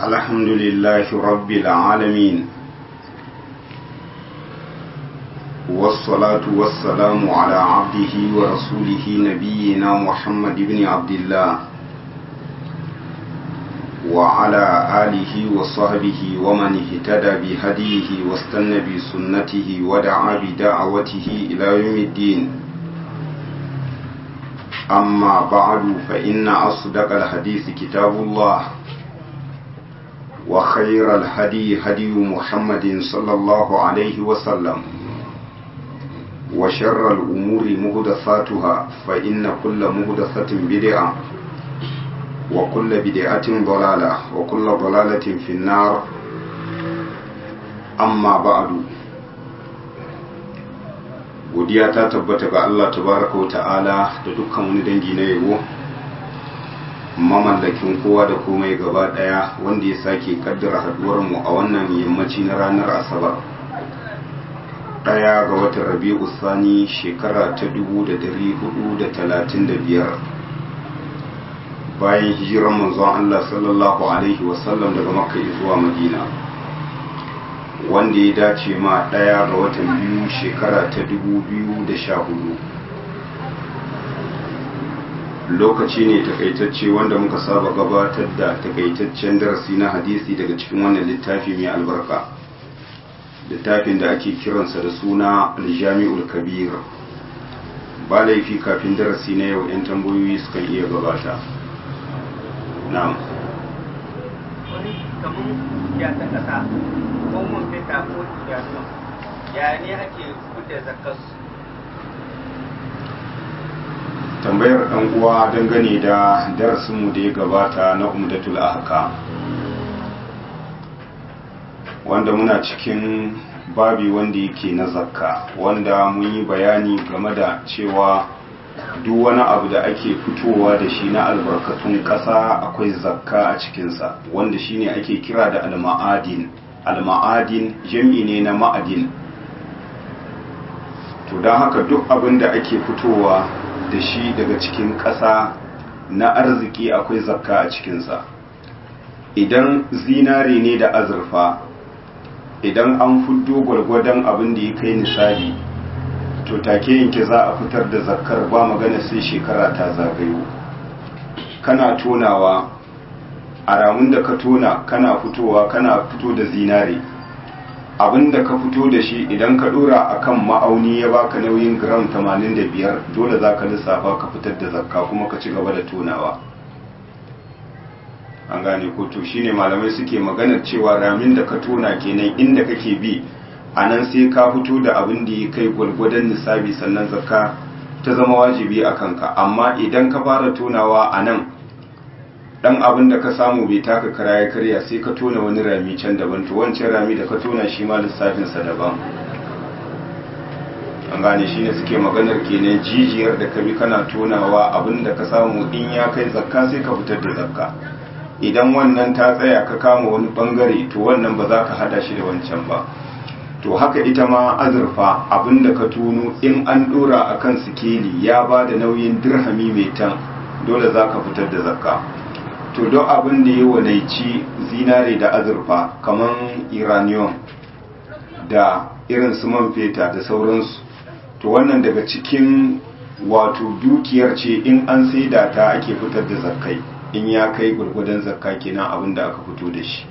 الحمد لله رب العالمين والصلاة والسلام على عبده ورسوله نبينا محمد بن عبد الله وعلى آله وصحبه ومن اهتدى بهديه واستنى بسنته ودعا بدعوته إلى يوم الدين أما بعد فإن أصدق الحديث كتاب الله وخير الهدي هدي محمد صلى الله عليه وسلم وشر الأمور مهدثاتها فإن كل مهدثة بدعة وكل بدعة ضلالة وكل ضلالة في النار أما بعد godiya ta tabbata ga Allah tabaraka wa ta'ala da dukkan wani dangi na yabo mamallakin kowa da komai gaba daya wanda ya sake kaddara haduwar mu a wannan yammaci na ranar asabar daya ga watan rabi'u sani shekara ta 1435 bayan hijiran manzon Allah sallallahu alaihi wasallam daga makka zuwa madina wanda ya dace ma ɗaya ga watan biyu shekara ta dubu biyu da sha hudu lokaci ne takaitacce wanda muka saba gabatar da takaitaccen darasi na hadisi daga cikin wannan littafi mai albarka littafin da ake kiransa da suna aljami'ul kabir ba laifi kafin darasi na yau 'yan tambayoyi sukan iya gabata na'am wani kamar ya ta kasa ko mun fita ko idanu ya ne ake kuɗe zakarsu tambayar ɗan uwa dangane da darasinmu da ya gabata na umdatul ahka wanda muna cikin babi wanda yake na zakka wanda mun yi bayani game da cewa duk wani abu da ake fitowa da shi na albarkatun ƙasa akwai zakka a cikinsa wanda shine ake kira da alma'adin alma'adin jam'i ne na ma'adin to don haka duk abin da ake fitowa da shi daga cikin ƙasa na arziki akwai zakka a cikinsa idan zinare ne da azurfa idan an fuddo gwargwadon abin da ya kai nisali to take yanke za a fitar da zakkar ba magana sai shekara ta zagayo kana tonawa a ramun da ka tona kana fitowa kana fito da zinare abin da ka fito da shi idan ka dora akan ma'auni ya baka nauyin gram 85 dole za ka lissafa ka fitar da zakka kuma ka ci gaba da tonawa an gane ko to shine malamai suke maganar cewa ramin da ka tona kenan inda kake bi a nan sai ka fito da abin da ya kai gwalgwadon nisabi sannan zakka ta zama wajibi a kanka amma idan ka fara tonawa a nan dan abin da ka samu bai taka kara ya karya sai ka tona wani rami can daban to wancan rami da ka tona shi ma lissafinsa daban an gane shine suke maganar kenan jijiyar da ka bi kana tonawa abin da ka samu in ya kai zakka sai ka fitar da zakka idan wannan ta tsaya ka kama wani bangare to wannan ba za ka hada shi da wancan ba to haka ita ma azurfa abinda ka tuno in an dora akan sikeli ya ba da nauyin dirhami mai tan dole za ka fitar da zakka to don abin da ya wanaici zinare da azurfa kamar iranium da irin su man feta da sauransu to wannan daga cikin wato dukiyar ce in an saida ta ake fitar da zakkai in ya kai gwargwadon zakka kenan abin da aka fito da shi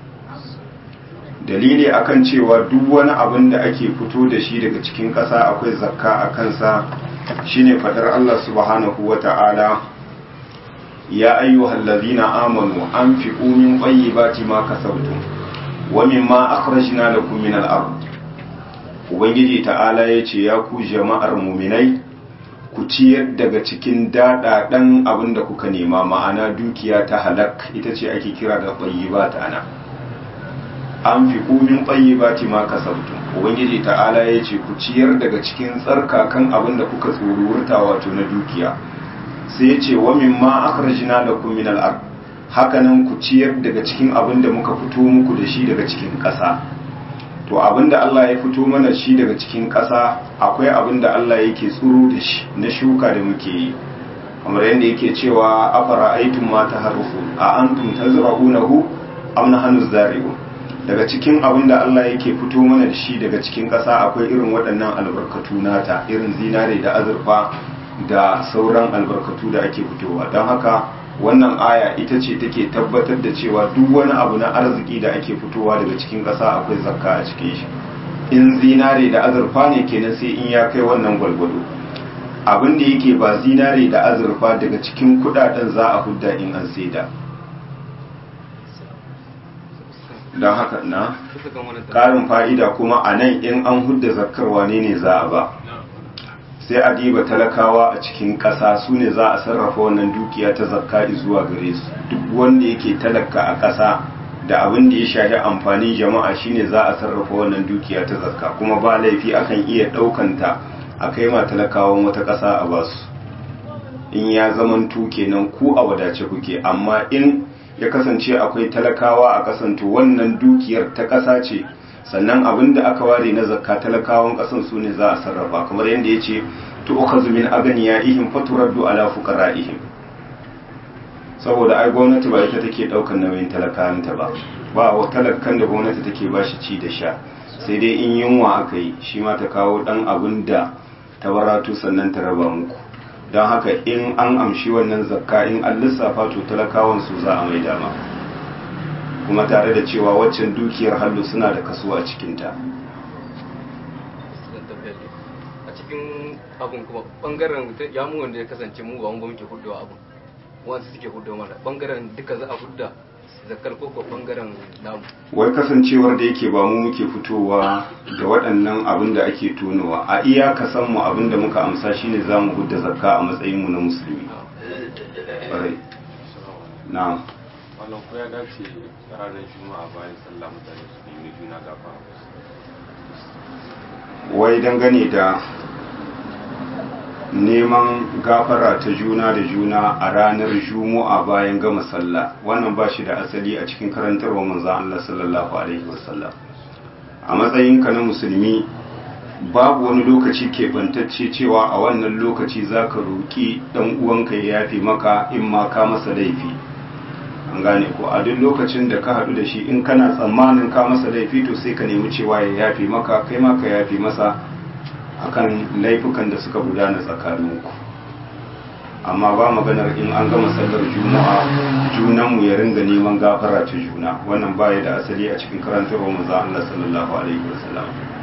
dalili akan cewa duk wani abin da ake fito da shi daga cikin ƙasa akwai zakka a kansa shine fadar Allah subhanahu wata'ala ya ayyuhal ladina amanu anfiqu min tayyibati ma kasabtum wa mimma akhrajna lakum min al-ard ubangiji ta'ala yace ya ku jama'ar mu'minai ku ciyar daga cikin daɗaɗen abin da kuka nema ma'ana dukiya ta halak ita ce ake kira da tayyibat ana an fi kumin tsayyibati ma kasabtum ubangiji ta'ala ya ce ku ciyar daga cikin tsarkakan abin da kuka tsorurta wato na dukiya sai ya ce wa mimma akhrajna lakum min al-ard hakanan ku ciyar daga cikin abin da muka fito muku da shi daga cikin ƙasa to abin da Allah ya fito mana shi daga cikin ƙasa akwai abin da Allah yake tsuro da shi na shuka da muke yi kamar yadda yake cewa afara aitum ma taharrufu a antum tazra'unahu am nahnu zari'un daga cikin abin da Allah yake fito mana da shi daga cikin ƙasa akwai irin waɗannan albarkatu nata irin zinare da azurfa da sauran albarkatu da ake fitowa don haka wannan aya ita ce take tabbatar da cewa duk wani abu na arziki da ake fitowa daga cikin ƙasa akwai zakka a cikin shi in zinare da azurfa ne kenan sai in ya kai wannan gwalgwado abin da yake ba zinare da azurfa daga cikin kudaden za a hudda in an saida don haka na ƙarin fa'ida kuma a nan in an hudda zakkar wane ne za a ba sai a diba talakawa a cikin ƙasa su ne za a sarrafa wannan dukiya ta zakka zuwa gare su duk wanda yake talaka a ƙasa da abin da ya shafi amfanin jama'a shine za a sarrafa wannan dukiya ta zakka kuma ba laifi akan iya ɗaukanta a kai ma talakawan wata ƙasa a basu in ya zamantu kenan ku a wadace kuke amma in ya kasance akwai talakawa a kasanto wannan dukiyar ta ƙasa ce sannan abin da aka ware na zakka talakawan ƙasan su ne za a sarrafa kamar yadda ya ce to ukhadhu min aghniyaihim faturaddu ala fuqara'ihim saboda ai gwamnati ba ita take daukar nauyin talakanta ba ba wa talakan da gwamnati take bashi ci da sha sai dai in yunwa aka yi shi ma ta kawo dan abin da ta baratu sannan ta raba muku don haka in an amshi wannan zakka in an lissafa to talakawan su za a mai dama kuma tare da cewa waccan dukiyar hallu suna da kaso a cikinta a cikin abun kuma bangaren ya mu wanda ya kasance mu ba mu muke hudu abun wasu suke hudu mana bangaren duka za a hudda zakar koko bangaren namu wai kasancewar da yake ba mu muke fitowa da waɗannan abin da ake tonowa a iya kasan mu abin da muka amsa shine za mu hudda zakka a matsayin mu na musulmi ƙwarai na wannan ko ya dace ranar juma'a bayan sallah mutane su nemi juna gafa wai dangane da neman gafara ta juna da juna a ranar juma'a bayan gama sallah wannan ba shi da asali a cikin karantarwa manzan Allah sallallahu alaihi wasallam a matsayinka na musulmi babu wani lokaci keɓantacce cewa a wannan lokaci za ka roƙi ɗan uwanka ya yafe maka in ma ka masa laifi an gane ko a duk lokacin da ka haɗu da shi in kana tsammanin ka masa laifi to sai ka nemi cewa ya yafe maka kai ma ka yafe masa akan laifukan da suka gudana tsakaninku amma ba maganar in an gama sallar juma'a junanmu ya ringa neman gafara ta juna wannan baya da asali a cikin karantarwa manzo Allah sallallahu alaihi wasallam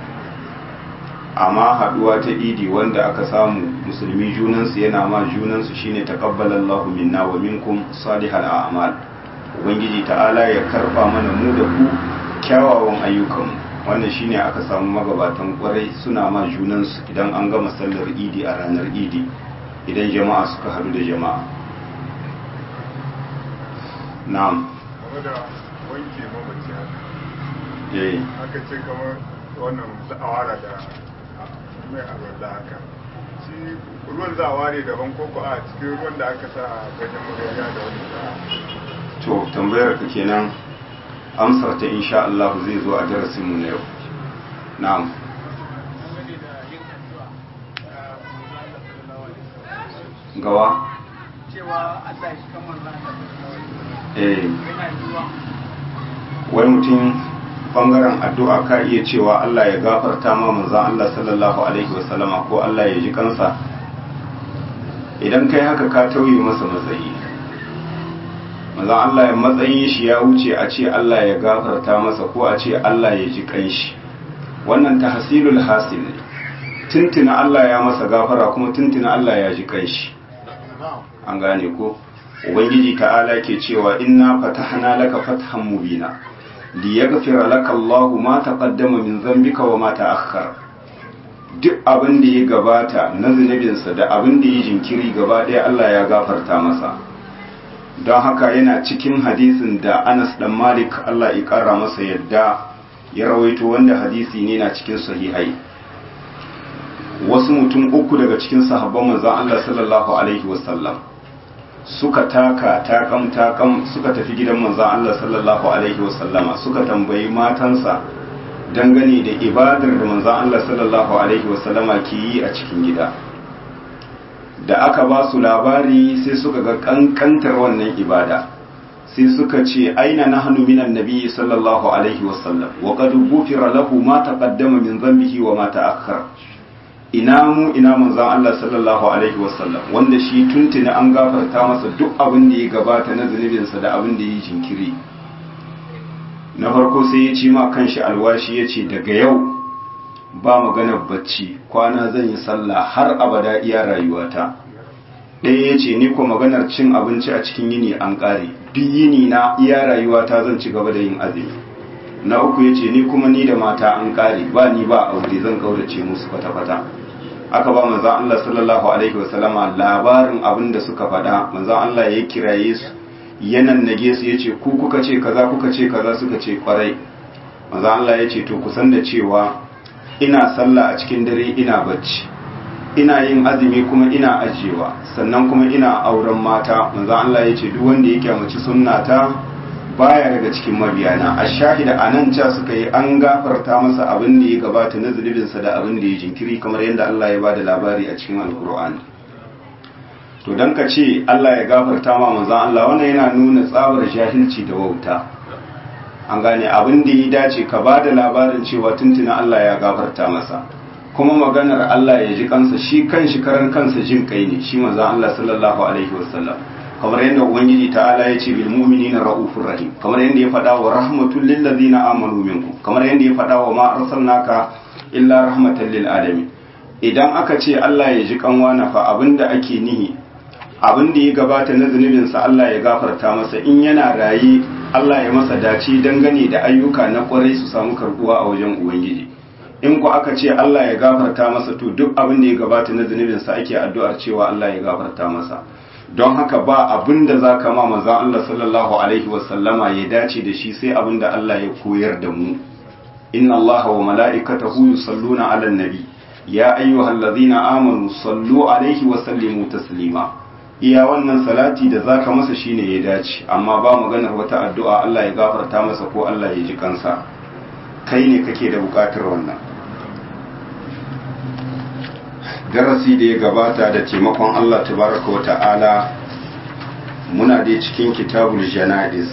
amma haduwa ta idi wanda aka samu musulmi junansu yana ma junansu shine taqabbalallahu minna wa minkum salihal a'mal ubangiji ta'ala ya karba mana mu da ku kyawawan ayyukanmu wannan shine aka samu magabatan kwarai suna ma junansu idan an gama sallar idi a ranar idi idan jama'a suka hadu da jama'a na'am game da wanke mamaci haka eh aka ce kamar wannan zawara da mai arwallah haka shi ruwan za a ware daban koko a cikin ruwan da aka sa a gajin magariya da wani za a to tambayar ka kenan amsar ta insha Allah zai zo a darasin mu na yau na'am gawa cewa Allah shi kan manzo eh yana yiwa wai mutum bangaren addu'a ka iya cewa Allah ya gafarta ma manzon Allah sallallahu alaihi wasallama ko Allah ya ji kansa idan kai haka ka tauye masa matsayi manzon Allah ya matsayin shi ya wuce a ce Allah ya gafarta masa ko a ce Allah ya ji kanshi wannan tahsilul hasil ne tuntuna Allah ya masa gafara kuma tuntuna Allah ya ji kanshi an gane ko ubangiji ta'ala ke cewa inna fatahna laka fathan mubina liyaghfira laka Allah ma taqaddama min dhanbika wa ma ta'akhkhara duk abin da ya gabata na zunubinsa da abin da ya jinkiri gaba ɗaya Allah ya gafarta masa don haka yana cikin hadisin da Anas dan Malik Allah ya ƙara masa yadda ya rawaito wanda hadisi ne na cikin sahihai wasu mutum uku daga cikin sahabban manzon Allah sallallahu alaihi wasallam suka taka takam takam suka tafi gidan manzon Allah sallallahu alaihi wasallama suka tambayi matansa dangane da ibadar da manzon Allah sallallahu alaihi wasallama ke yi a cikin gida da aka ba su labari sai suka ga kankantar wannan ibada sai suka ce aina nahnu minan nabiyyi sallallahu alaihi wasallam wa qad ghufira lahu ma taqaddama min dhanbihi wa ma ta'akhkhara ina mu ina manzon Allah sallallahu alaihi wasallam wanda shi tuntuni an gafarta masa duk abin da ya gabata na zunubinsa da abin da ya yi jinkiri na farko sai ya ci ma kanshi alwashi ya ce daga yau ba maganar bacci kwana zan yi sallah har abada iya rayuwata ɗaya ya ce ni ko maganar cin abinci a cikin yini an ƙare duk yini na iya rayuwata zan ci gaba da yin azumi na uku ya ce ni kuma ni da mata an ƙare ba ni ba aure zan kaurace musu kwata-kwata aka ba manzan Allah sallallahu alaihi wasallama labarin abin da suka faɗa manzan Allah ya kiraye su ya nannage su ya ce ku kuka ce kaza kuka ce kaza suka ce kwarai manzan Allah ya ce to kusan da cewa ina sallah a cikin dare ina bacci ina yin azumi kuma ina ajiyewa sannan kuma ina auren mata manzan Allah ya ce duk wanda ya kyamaci sunnata baya daga cikin mabiyana a shahida a nan ca suka yi an gafarta masa abin da ya gabata na zunubinsa da abin da ya jinkiri kamar yadda Allah ya bada labari a cikin alkur'ani to dan ka ce Allah ya gafarta ma manzon Allah wannan yana nuna tsabar jahilci da wauta an gane abin da ya dace ka bada labarin cewa tuntuna Allah ya gafarta masa kuma maganar Allah ya ji kansa shi kanshi karan kansa jin kai ne shi manzon Allah sallallahu alaihi wasallam kamar yadda ubangiji ta'ala ya ce bil mu'minina ra'ufur rahim kamar yadda ya faɗa wa rahmatul lil ladzina amanu minkum kamar yadda ya faɗa wa ma arsalnaka illa rahmatan lil alamin idan aka ce Allah ya ji kanwa na fa abinda ake nihi abinda ya gabata na zunubin sa Allah ya gafarta masa in yana raye Allah ya masa dace dangane da ayyuka na kwarai su samu karbuwa a wajen ubangiji in ku aka ce Allah ya gafarta masa to duk abin da ya gabata na zunubin sa ake addu'ar cewa Allah ya gafarta masa don haka ba abin da za ka ma manzan Allah sallallahu Alaihi wasallama ya dace da shi sai abin da Allah ya koyar da mu inna Allah wa mala'ikatahu yusalluna ala nabi ya ayyuhal ladzina amanu sallu alaihi wa sallimu taslima iya wannan salati da zaka masa shine ya dace amma ba maganar wata addu'a Allah ya gafarta masa ko Allah ya ji kansa kai ne kake da bukatar wannan darasi da ya gabata da taimakon Allah tabaraka wa ta'ala muna dai cikin kitabul jana'iz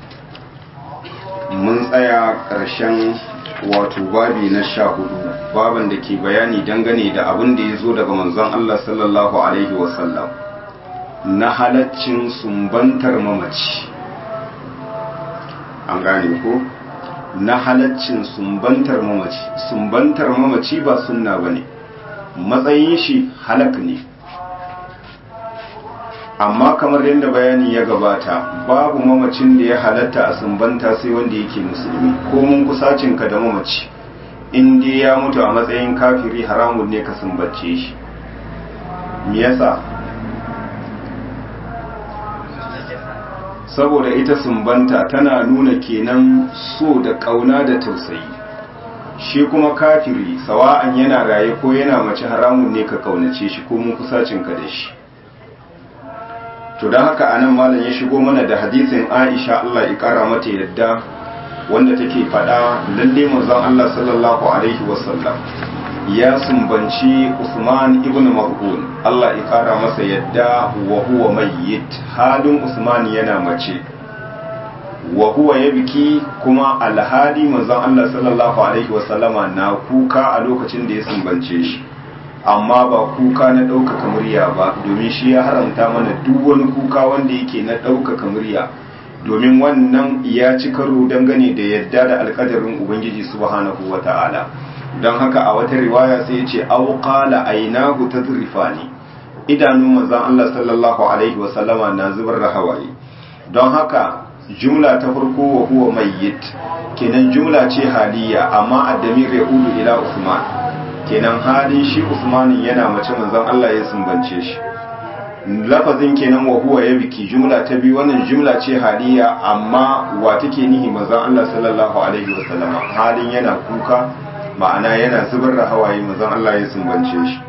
mun tsaya ƙarshen wato babi na sha hudu baban da ke bayani dangane da abin da ya zo daga manzon Allah sallallahu alaihi wasallam na halaccin sumbantar mamaci an gane ko na halaccin sumbantar mamaci sumbantar mamaci ba sunna bane matsayin shi halak ne amma kamar yadda bayani ya gabata babu mamacin da ya halatta a sumbanta sai wanda yake musulmi ko mun kusacin ka da mamaci in dai ya mutu a matsayin kafiri haramun ne ka sumbace shi me yasa saboda ita sumbanta tana nuna kenan so da kauna da tausayi shi kuma kafiri sawa'an yana raye ko yana mace haramun ne ka kaunace shi ko mun kusacin ka da shi to don haka anan malam ya shigo mana da hadisin Aisha Allah ya kara mata yadda wanda take faɗa lalle manzon Allah sallallahu alaihi wasallam ya sumbanci Usman ibn Maz'un Allah ya kara masa yadda wa huwa mayyit halin Usman yana mace wa huwa yabki kuma alhali manzon Allah sallallahu alaihi wasallama na kuka a lokacin da ya sumbance shi amma ba kuka na ɗaukaka murya ba domin shi ya haramta mana duk wani kuka wanda yake na ɗaukaka murya domin wannan ya ci karo dangane da yadda da alƙadarin ubangiji subhanahu wa ta'ala don haka a wata riwaya sai ya ce auqala ainahu tadrifani idanun manzon Allah sallallahu alaihi wa sallama na zubar da hawaye don haka jumla ta farko wa huwa mayyit kenan jumla ce haliya amma addamir ya ulu ila usman kenan halin shi usmanin yana mace manzon Allah ya sumbance shi lafazin kenan wa huwa ya biki jumla ta biyu wannan jumla ce haliya amma wa take nihi manzon Allah sallallahu alaihi wa sallama halin yana kuka ma'ana yana zubar da hawaye manzon Allah ya sumbance shi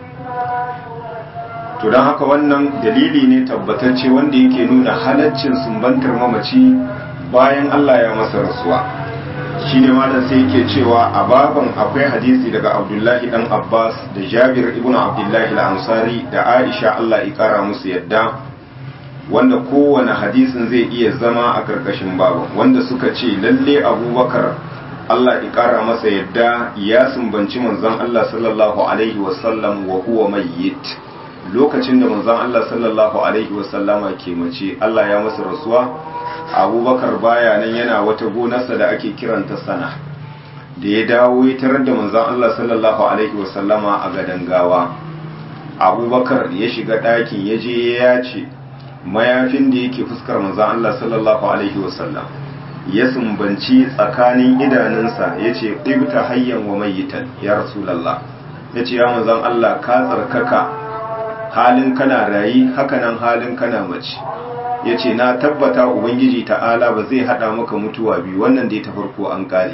to don haka wannan dalili ne tabbatacce wanda yake nuna halaccin sumbantar mamaci bayan Allah ya masa rasuwa shi ne malam sai yake cewa a baban akwai hadisi daga abdullahi dan abbas da jabir ibn abdullahi al-ansari da aisha Allah ya kara musu yadda wanda kowane hadisin zai iya zama a karkashin babu wanda suka ce lalle abubakar Allah ya ƙara masa yadda ya sumbanci manzon Allah sallallahu alaihi wasallam wa huwa mayyit lokacin da manzon Allah sallallahu alaihi wasallama ke mace Allah ya masa rasuwa abubakar baya nan yana wata gonarsa da ake kiranta sana da ya dawo ya tarar da manzon Allah sallallahu alaihi wasallama a gadan gawa abubakar ya shiga ɗakin ya je ya ce mayafin da yake fuskar manzon Allah sallallahu alaihi wasallam ya sumbanci tsakanin idanunsa ya ce ɗibta hayyan wa mayitan ya rasulallah ya ce ya manzon Allah ka tsarkaka halin kana rayi hakanan halin kana mace ya ce na tabbata ubangiji ta'ala ba zai haɗa maka mutuwa biyu wannan dai ta farko an ƙare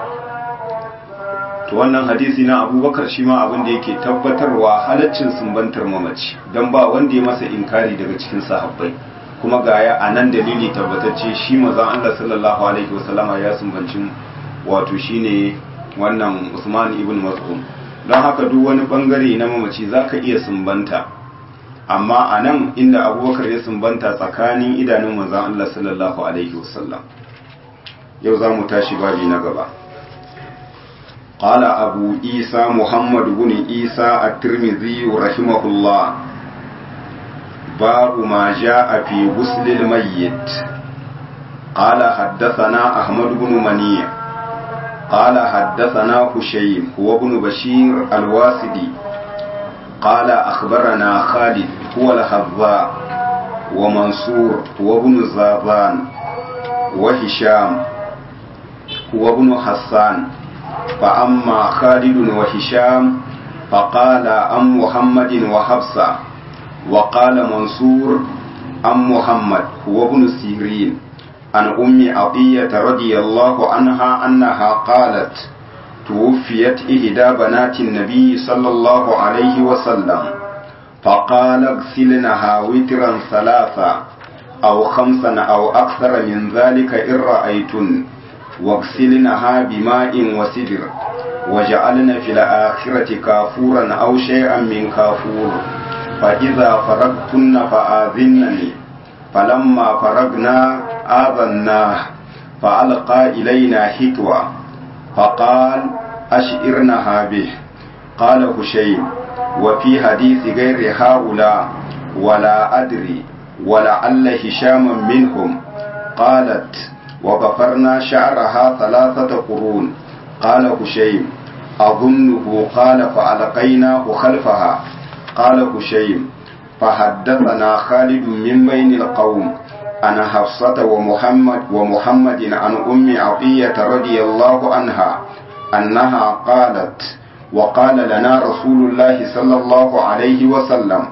to wannan hadisi na abubakar shi ma abin da yake tabbatarwa halaccin sumbantar mamaci don ba wanda ya masa inkari daga cikin sahabbai kuma gaya a nan dalili tabbatacce shi mazan Allah sallallahu alaihi wasallama ya sumbanci wato shine wannan Usman ibn Mas'ud don haka duk wani bangare na mamaci zaka iya sumbanta amma a nan inda abubakar ya sumbanta tsakanin idanun mazan Allah sallallahu alaihi wasallam yau za mu tashi babi na gaba قال أبو عيسى محمد بن عيسى الترمذي رحمه الله باب ما جاء في غسل الميت قال حدثنا أحمد بن منيع قال حدثنا هشيم هو بن بشير الواسدي قال أخبرنا خالد هو الحذاء ومنصور هو بن زاذان وهشام هو بن حسان فأما خالد وهشام فقال أم محمد وحفصة وقال منصور أم محمد هو ابن سيرين عن أم عطية رضي الله عنها أنها قالت توفيت إحدى بنات النبي صلى الله عليه وسلم فقال اغسلنها وترا ثلاثا أو خمسا أو أكثر من ذلك إن رأيتن واغسلنها بماء وسدر وجعلن في الآخرة كافورا أو شيئا من كافور فإذا فرغتن فآذنني فلما فرغنا آذناه فألقى إلينا حتوى فقال أشئرنها به قال هشيم وفي حديث غير هؤلاء ولا أدري ولعل هشاما منهم قالت وغفرنا شعرها ثلاثة قرون قال هشيم أظنه قال فألقيناه خلفها قال هشيم فحدثنا خالد من بين القوم أنا حفصة ومحمد ومحمد عن أم عطية رضي الله عنها أنها قالت وقال لنا رسول الله صلى الله عليه وسلم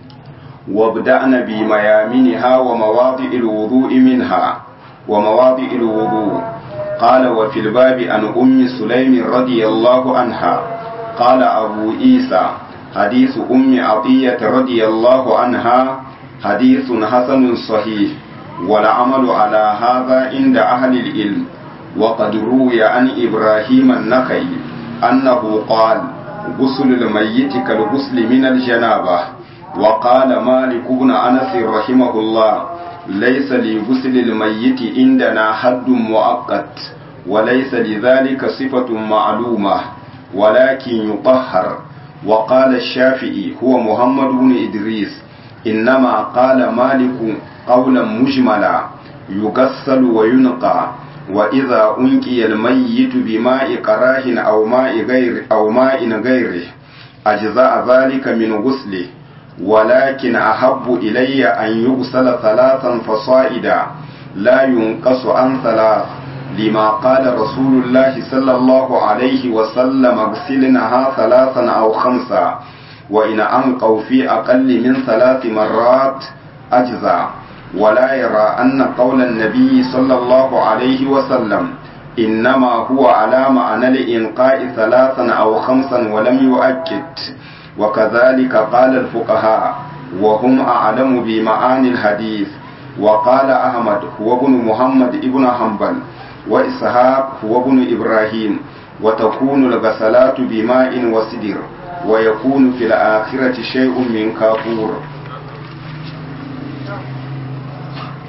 وابدأن بميامنها ومواضع الوضوء منها ومواضع الوضوء قال وفي الباب عن أم سليم رضي الله عنها قال أبو عيسى حديث أم عطية رضي الله عنها حديث حسن صحيح والعمل على هذا عند أهل العلم وقد روي عن إبراهيم النخعي أنه قال غسل الميت كالغسل من الجنابة وقال مالك بن أنس رحمه الله ليس لغسل الميت عندنا حد مؤقت وليس لذلك صفة معلومة ولكن يطهر وقال الشافعي هو محمد بن إدريس إنما قال مالك قولا مجملا يغسل وينقى وإذا أنقي الميت بماء كراه أو ماء غير أو ماء غيره أجزاء ذلك من غسله ولكن أحب إلي أن يغسل ثلاثا فصائدا لا ينقص عن ثلاث لما قال رسول الله صلى الله عليه وسلم اغسلنها ثلاثا أو خمسا وإن أنقوا في أقل من ثلاث مرات أجزاء ولا يرى أن قول النبي صلى الله عليه وسلم إنما هو على معنى الإنقاء ثلاثا أو خمسا ولم يؤكد وكذلك قال الفقهاء وهم أعلم بمعاني الحديث وقال أحمد هو ابن محمد ابن حنبل وإسحاق هو ابن إبراهيم وتكون الغسلات بماء وسدر ويكون في الآخرة شيء من كافور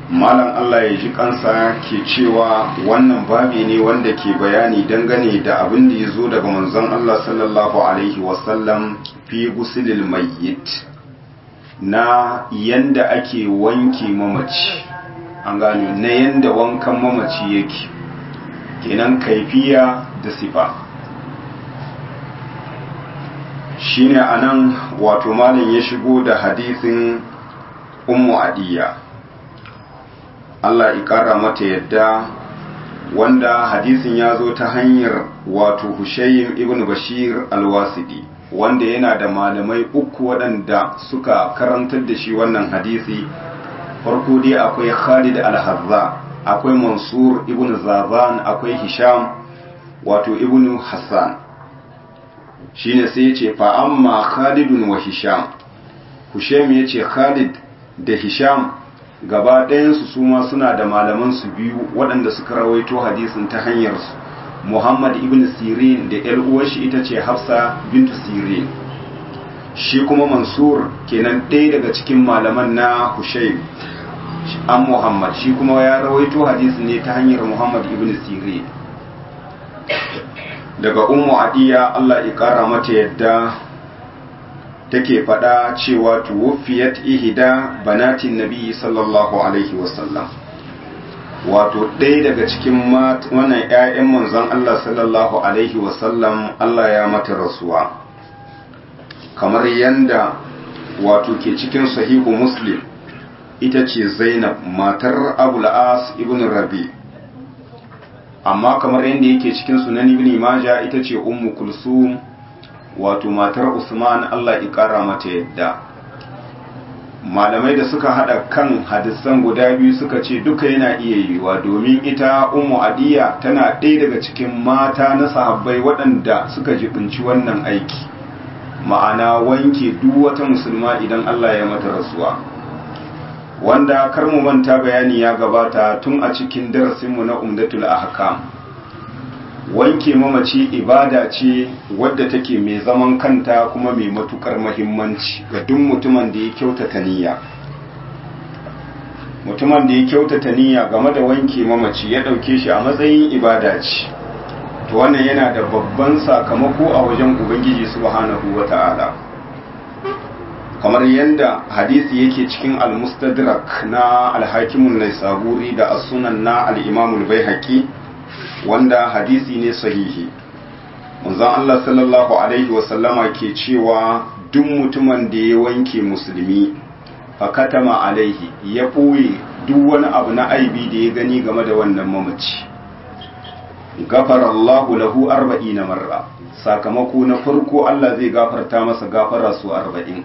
malam Allah ya ji kansa ke cewa wannan babi ne wanda ke bayani dangane da abin da ya zo daga manzon Allah sallallahu alaihi wasallam fi gusilil mayyit na yanda ake wanke mamaci an gano na yanda wankan mamaci yake kenan kaifiya da sifa shine anan wato malam ya shigo da hadisin ummu adiya Allah ƙara mata yadda wanda hadisin ya zo ta hanyar wato Hushaym ibn Bashir al-Wasidi wanda yana da malamai uku waɗanda suka karantar da shi wannan hadisi farko dai akwai Khalid al-Hazza akwai Mansur ibn Zazan akwai Hisham wato ibn Hassan shine sai ya ce fa amma Khalidun wa Hisham Hushaym ya ce Khalid da Hisham gaba ɗayansu su ma suna da malamansu biyu waɗanda suka rawaito hadisin ta hanyarsu muhammad ibn sirin da yar uwarshi ita ce hafsa bintu sirin shi kuma mansur kenan ɗaya daga cikin malaman na hushaim an muhammad shi kuma ya rawaito hadisin ne ta hanyar muhammad ibn sirin daga ummu adiya allah ya ƙara mata yadda take faɗa cewa tuwufiyat ihida banatin nabi sallallahu alaihi wasallam wato ɗaya daga cikin wannan 'ya'yan manzon Allah sallallahu alaihi wasallam Allah ya mata rasuwa kamar yanda wato ke cikin sahihu muslim ita ce zainab matar abul as ibn rabi amma kamar yanda yake cikin sunan ibn maja ita ce ummu kulsum wato matar Usman Allah ya ƙara mata yadda malamai da suka hada kan hadisan guda biyu suka ce duka yana iya yiwuwa domin ita ummu adiya tana ɗaya daga cikin mata na sahabbai waɗanda suka jibinci wannan aiki ma'ana wanke duk wata musulma idan Allah ya mata rasuwa wanda kar mu manta bayani ya gabata tun a cikin darasinmu na umdatul ahkam wanke mamaci ibada ce wadda take mai zaman kanta kuma mai matukar mahimmanci ga duk mutumin da ya kyautata niyya mutumin da ya kyautata niyya game da wanke mamaci ya dauke shi a matsayin ibada ce to wannan yana da babban sakamako a wajen ubangiji subhanahu wata'ala kamar yadda hadisi yake cikin al-mustadrak na al-hakimun naisaburi da as-sunan na al-imamul baihaqi wanda hadisi ne sahihi manzon Allah sallallahu alaihi wasallama ke cewa duk mutumin da ya wanke musulmi fakatama alaihi ya ɓoye duk wani abu na aibi da ya gani game da wannan mamaci gafarallahu lahu arba'ina marra sakamako na farko Allah zai gafarta masa gafara su arba'in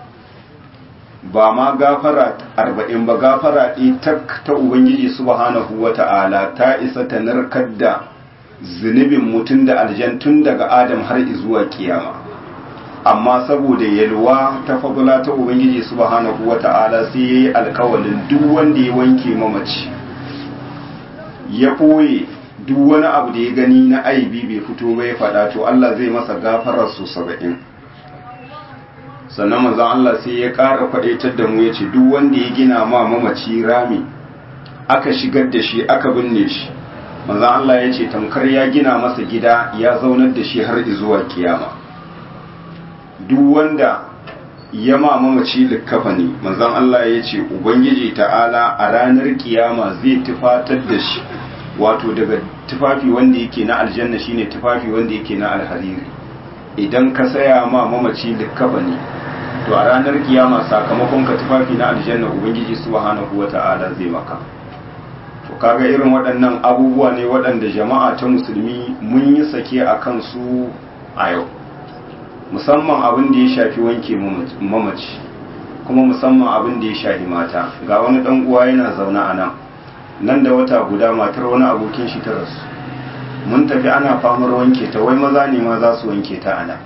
ba ma gafara arba'in ba gafara tak ta ubangiji subhanahu wa ta'ala ta isa ta narkar da zunubin mutum da aljan tun daga adam har zuwa kiyama amma saboda yalwa ta fadula ta ubangiji subhanahu wa ta'ala sai ya yi alkawalin duk wanda ya wanke mamaci ya ɓoye duk wani abu da ya gani na aibi bai fito bai faɗa to Allah zai masa gafarar su saba'in sannan manzon Allah sai ya ƙara faɗaitar da mu ya ce duk wanda ya gina ma mamaci rami aka shigar da shi aka binne shi manzon Allah ya ce tamkar ya gina masa gida ya zaunar da shi har zuwa kiyama duk wanda ya ma mamaci likkafa ne manzon Allah ya ce ubangiji ta'ala a ranar kiyama zai tufatar da shi wato daga tufafi wanda yake na aljanna shine tufafi wanda yake na alhariri idan ka saya ma mamaci likkafa ne to a ranar kiyama sakamakon ka tufafi na aljanna ubangiji subhanahu wata'ala zai maka to kaga irin waɗannan abubuwa ne waɗanda jama'a ta musulmi mun yi sake a kansu a yau musamman abin da ya shafi wanke mamaci kuma musamman abin da ya shafi mata ga wani ɗan uwa yana zaune a nan nan da wata guda matar wani abokin shi ta rasu mun tafi ana famar wanke ta wai maza ne ma za su wanke ta ana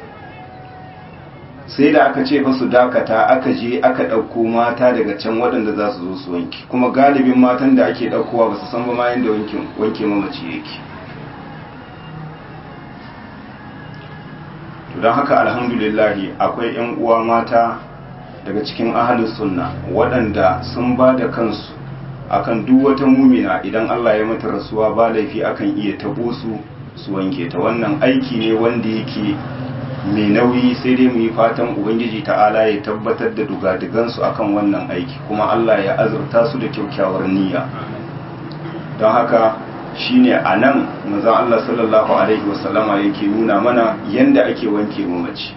sai da aka ce su dakata aka je aka ɗauko mata daga can waɗanda za su zo su wanke kuma galibin matan da ake ɗaukowa ba su san ba ma yadda wanke mamaci yake don haka alhamdulillahi akwai 'yan uwa mata daga cikin ahalin sunna waɗanda sun ba da kansu akan duk wata mumina idan Allah ya mata rasuwa ba laifi akan iya tabo su su wanke ta wannan aiki ne wanda yake mai nauyi sai dai mu yi fatan ubangiji ta'ala ya tabbatar da dugadigansu akan wannan aiki kuma Allah ya azurta su da kyakkyawar niyya don haka shine a nan manzon Allah sallallahu alaihi wasallama yake nuna mana yanda ake wanke mamaci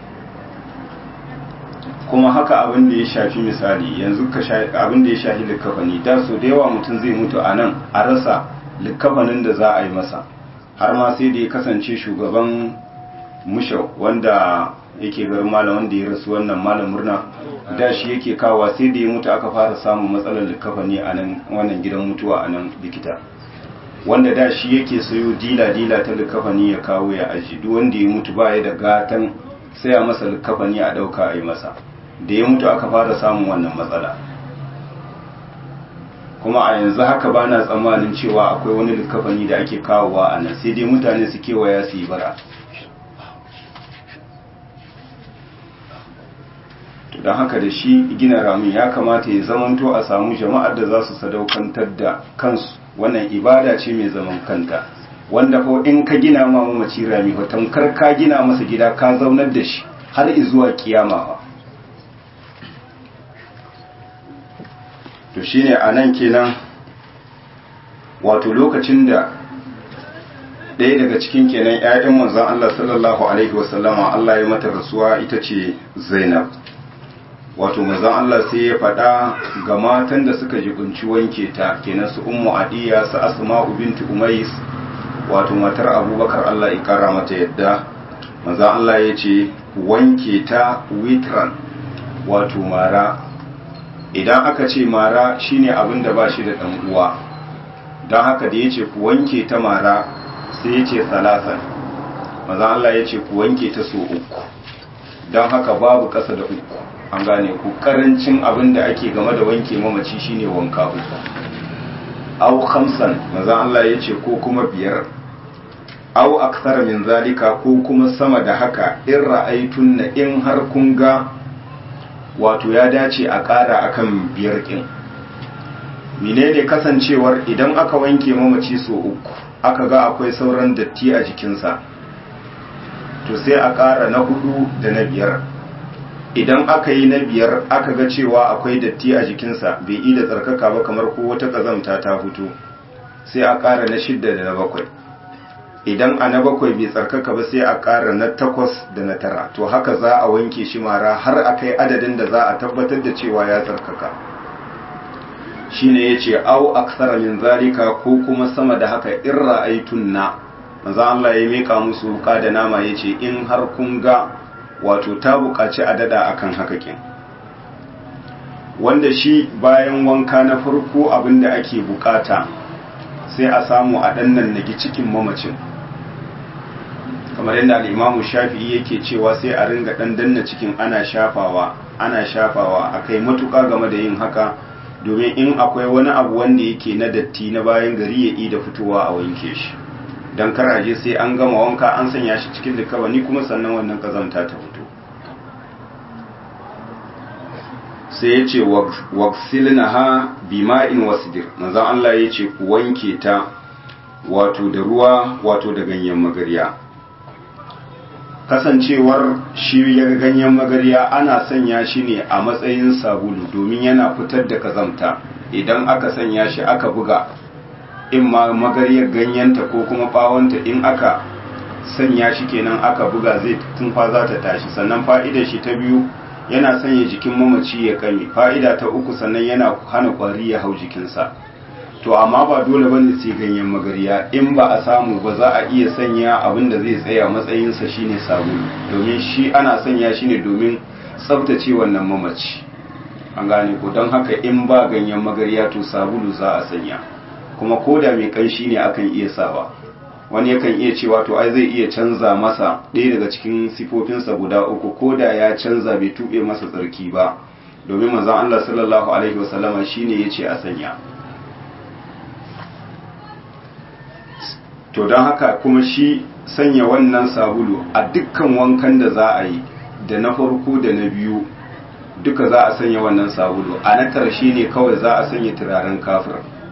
kuma haka abin da ya shafi misali yanzu ka abin da ya shafi likafani da so da yawa mutum zai mutu a nan a rasa likafanin da za a yi masa har ma sai da ya kasance shugaban mushau wanda yake garin malam wanda ya rasu wannan malam murna da shi yake kawa sai da ya mutu aka fara samun matsalar likafani a nan wannan gidan mutuwa a nan likita wanda da shi yake sayo dila-dila ta likafani ya kawo ya aji duk wanda ya mutu baya da gatan sai a masa likafani a dauka a yi masa da ya mutu aka fara samun wannan matsala kuma a yanzu haka ba na tsammanin cewa akwai wani likafani da ake kawowa a nan sai dai mutane su kewaya su yi bara don haka da shi gina ramin ya kamata ya zamanto a samu jama'ar da za su sadaukantar da kansu wannan ibada ce mai zaman kanta wanda ko in ka gina ma mamaci rami ko tamkar ka gina masa gida ka zaunar da shi har zuwa kiyama ba to shine anan kenan wato lokacin da ɗaya daga cikin kenan ƴaƴan manzon Allah sallallahu alaihi wasallama Allah ya mata rasuwa ita ce Zainab wato manzon Allah sai ya faɗa ga matan da suka jibinci wanke ta kenan su ummu adiya su asma'u binti umais wato matar abubakar Allah ya kara mata yadda manzon Allah ya ce wanke ta witran wato mara idan aka ce mara shine abin da ba shi da ɗan uwa don haka da ya ce ku wanke ta mara sai ya ce salasan manzon Allah ya ce ku wanke ta so uku don haka babu ƙasa da uku an gane ku karancin abin da ake game da wanke mamaci shine wanka uku au khamsan maza Allah ya ce ko kuma biyar au aksara min zalika ko kuma sama da haka in ra'aitun na in har kun ga wato ya dace a ƙara akan biyar ɗin menene kasancewar idan aka wanke mamaci so uku aka ga akwai sauran datti a jikinsa to sai a ƙara na hudu da na biyar idan aka yi na biyar aka ga cewa akwai datti a jikinsa bai yi da tsarkaka ba kamar ko wata ƙazamta ta fito sai a ƙara na shidda da na bakwai idan a na bakwai bai tsarkaka ba sai a ƙara na takwas da na tara to haka za a wanke shi mara har a kai adadin da za a tabbatar da cewa ya tsarkaka shine ya ce au aksara min zalika ko kuma sama da haka in ra'aitun na maza Allah ya mika musu wuka da nama ya ce in har kun ga wato ta buƙaci a dada akan haka kin wanda shi bayan wanka na farko abinda ake bukata sai a samu a ɗannan nagi cikin mamacin kamar yadda al'imamu shafi'i yake cewa sai a ringa ɗan danna cikin ana shafawa ana shafawa a kai matuƙa game da yin haka domin in akwai wani abu wanda yake na datti na bayan gari ya da fitowa a wanke shi don karaje sai an gama wanka an sanya shi cikin likabani kuma sannan wannan kazamta ta fito sai ya ce waksilna ha bima'in wasdir manzan Allah ya ce ku wanke ta wato da ruwa wato da ganyen magarya kasancewar shi ya ganyen magarya ana sanya shi ne a matsayin sabulu domin yana fitar da kazamta idan aka sanya shi aka buga in ma magaryar ganyenta ko kuma bawonta in aka sanya shi kenan aka buga zai tunfa za ta tashi sannan fa'idar shi ta biyu yana sanya jikin mamaci ya kame fa'ida ta uku sannan yana hana kwari ya hau jikinsa to amma ba dole bane sai ganyen magarya in ba a samu ba za a iya sanya abin da zai tsaya matsayinsa shine sabulu domin shi ana sanya shi ne domin tsaftace wannan mamaci an gane ko don haka in ba ganyen magarya to sabulu za a sanya kuma ko da mai kanshi ne akan iya sawa wani yakan iya cewa to ai zai iya canza masa ɗaya daga cikin sifofinsa guda uku ko da ya canza bai tuɓe masa tsarki ba domin manzon Allah sallallahu alaihi wasallama shine yace a sanya to don haka kuma shi sanya wannan sabulu a dukkan wankan da za a yi da na farko da na biyu duka za a sanya wannan sabulu a na ƙarshe ne kawai za a sanya turaren kafir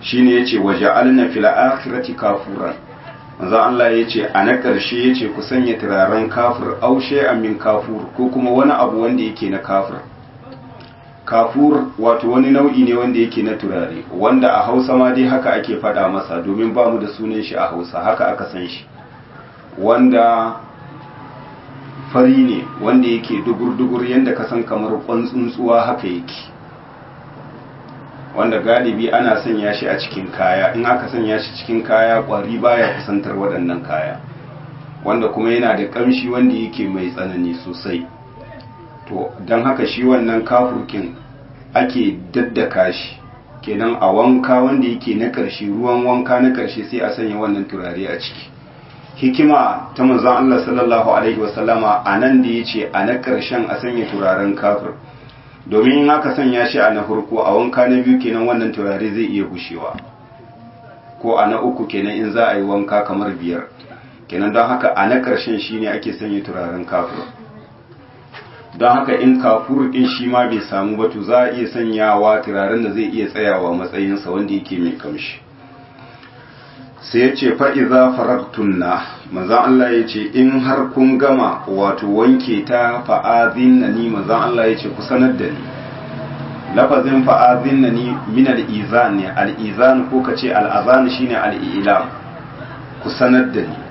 shine yace waja'alna fil akhirati kafuran manzo Allah yace a na karshe yace ku sanya turaren kafir aw shay'an min kafur ko kuma wani abu wanda yake na kafir kafur wato wani nau'i ne wanda yake na turare wanda a Hausa ma dai haka ake faɗa masa domin ba mu da sunan shi a Hausa haka aka san shi wanda fari ne wanda yake dugur-dugur yadda ka san kamar tsuntsuwa haka yake wanda galibi ana sanya shi a cikin kaya in aka sanya shi cikin kaya kwari baya kusantar waɗannan kaya wanda kuma yana da ƙamshi wanda yake mai tsanani sosai to don haka shi wannan kafurkin ake daddaka shi kenan a wanka wanda yake na ƙarshe ruwan wanka na ƙarshe sai a sanya wannan turare a ciki hikima ta manzon Allah sallallahu alaihi wasallama a nan da ya ce a na ƙarshen a sanya turaren kafir domin in aka sanya shi a na farko a wanka na biyu kenan wannan turare zai iya gushewa ko a na uku kenan in za a yi wanka kamar biyar kenan don haka a na ƙarshen shi ne ake sanya turaren kafir don haka in kafur ɗin shi ma bai samu ba to za a iya sanyawa turaren da zai iya tsayawa matsayinsa wanda yake mai kamshi sai ya ce fa'iza faragtunna manzan Allah ya ce in har kun gama wato wanke ta fa'azin na ni manzan Allah ya ce ku sanar da ni lafazin fa'azin na ni min al'izan ne al'izan ko ka ce al'azan shi ne al'ilam ku sanar da ni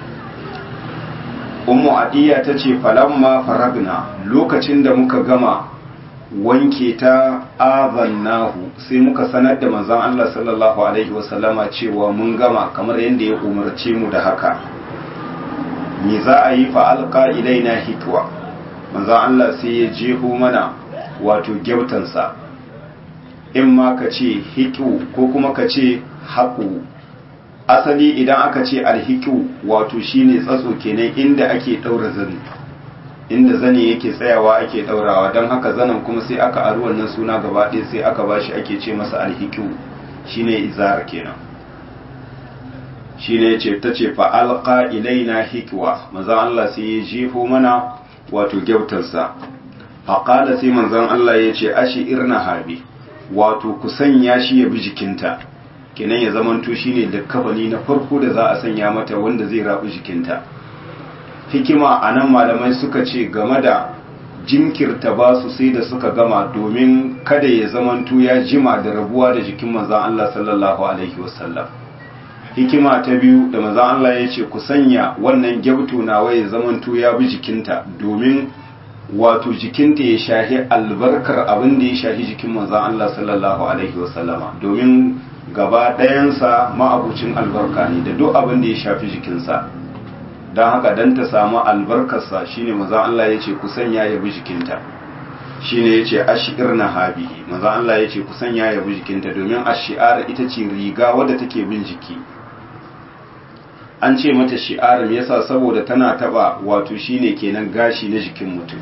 umu adiyya ta ce falamma faragna lokacin da muka gama wanke ta azannahu sai muka sanar da manzon Allah sallallahu alaihi wasallama cewa mun gama kamar yadda ya umarce mu da haka me za a yi fa alqa ilaina hitwa manzon Allah sai ya jeho mana wato gyautansa in ma ka ce hitu ko kuma ka ce haƙu asali idan aka ce alhiku wato shine tsatso kenan inda ake ɗaura zani inda zane yake tsayawa ake daurawa don haka zanen kuma sai aka aru wannan suna gaba ɗaya sai aka bashi ake ce masa alhikiu shine izar kenan shine yace tace fa alqa ilaina hikwa manzon Allah sai ya jefo mana wato gyautarsa fa qala sai manzon Allah yace ashi irna habi wato ku sanya shi ya bi jikinta kenan ya zamanto shine likkafani na farko da za a sanya mata wanda zai rabu jikinta hikima a nan malamai suka ce game da jinkirta ba su sai da suka gama domin kada ya zamanto ya jima da rabuwa da jikin manzan Allah sallallahu alaihi wasallam hikima ta biyu da manzan Allah ya ce ku sanya wannan gyabto nawa ya zamanto ya bi jikinta domin wato jikinta ya shahi albarkar abin da ya shahi jikin manzan Allah sallallahu alaihi wasallama domin gaba ɗayansa ma'abucin albarka ne da duk abin da ya shafi jikinsa don haka don ta samu albarkarsa shine maza Allah ya ce ku sanya ya bi jikinta shine ya ce ashir na habihi maza Allah ya ce ku sanya ya bi jikinta domin ashi'ar ita ce riga wadda take bin jiki an ce mata shi'ar me yasa saboda tana taba wato shine kenan gashi na jikin mutum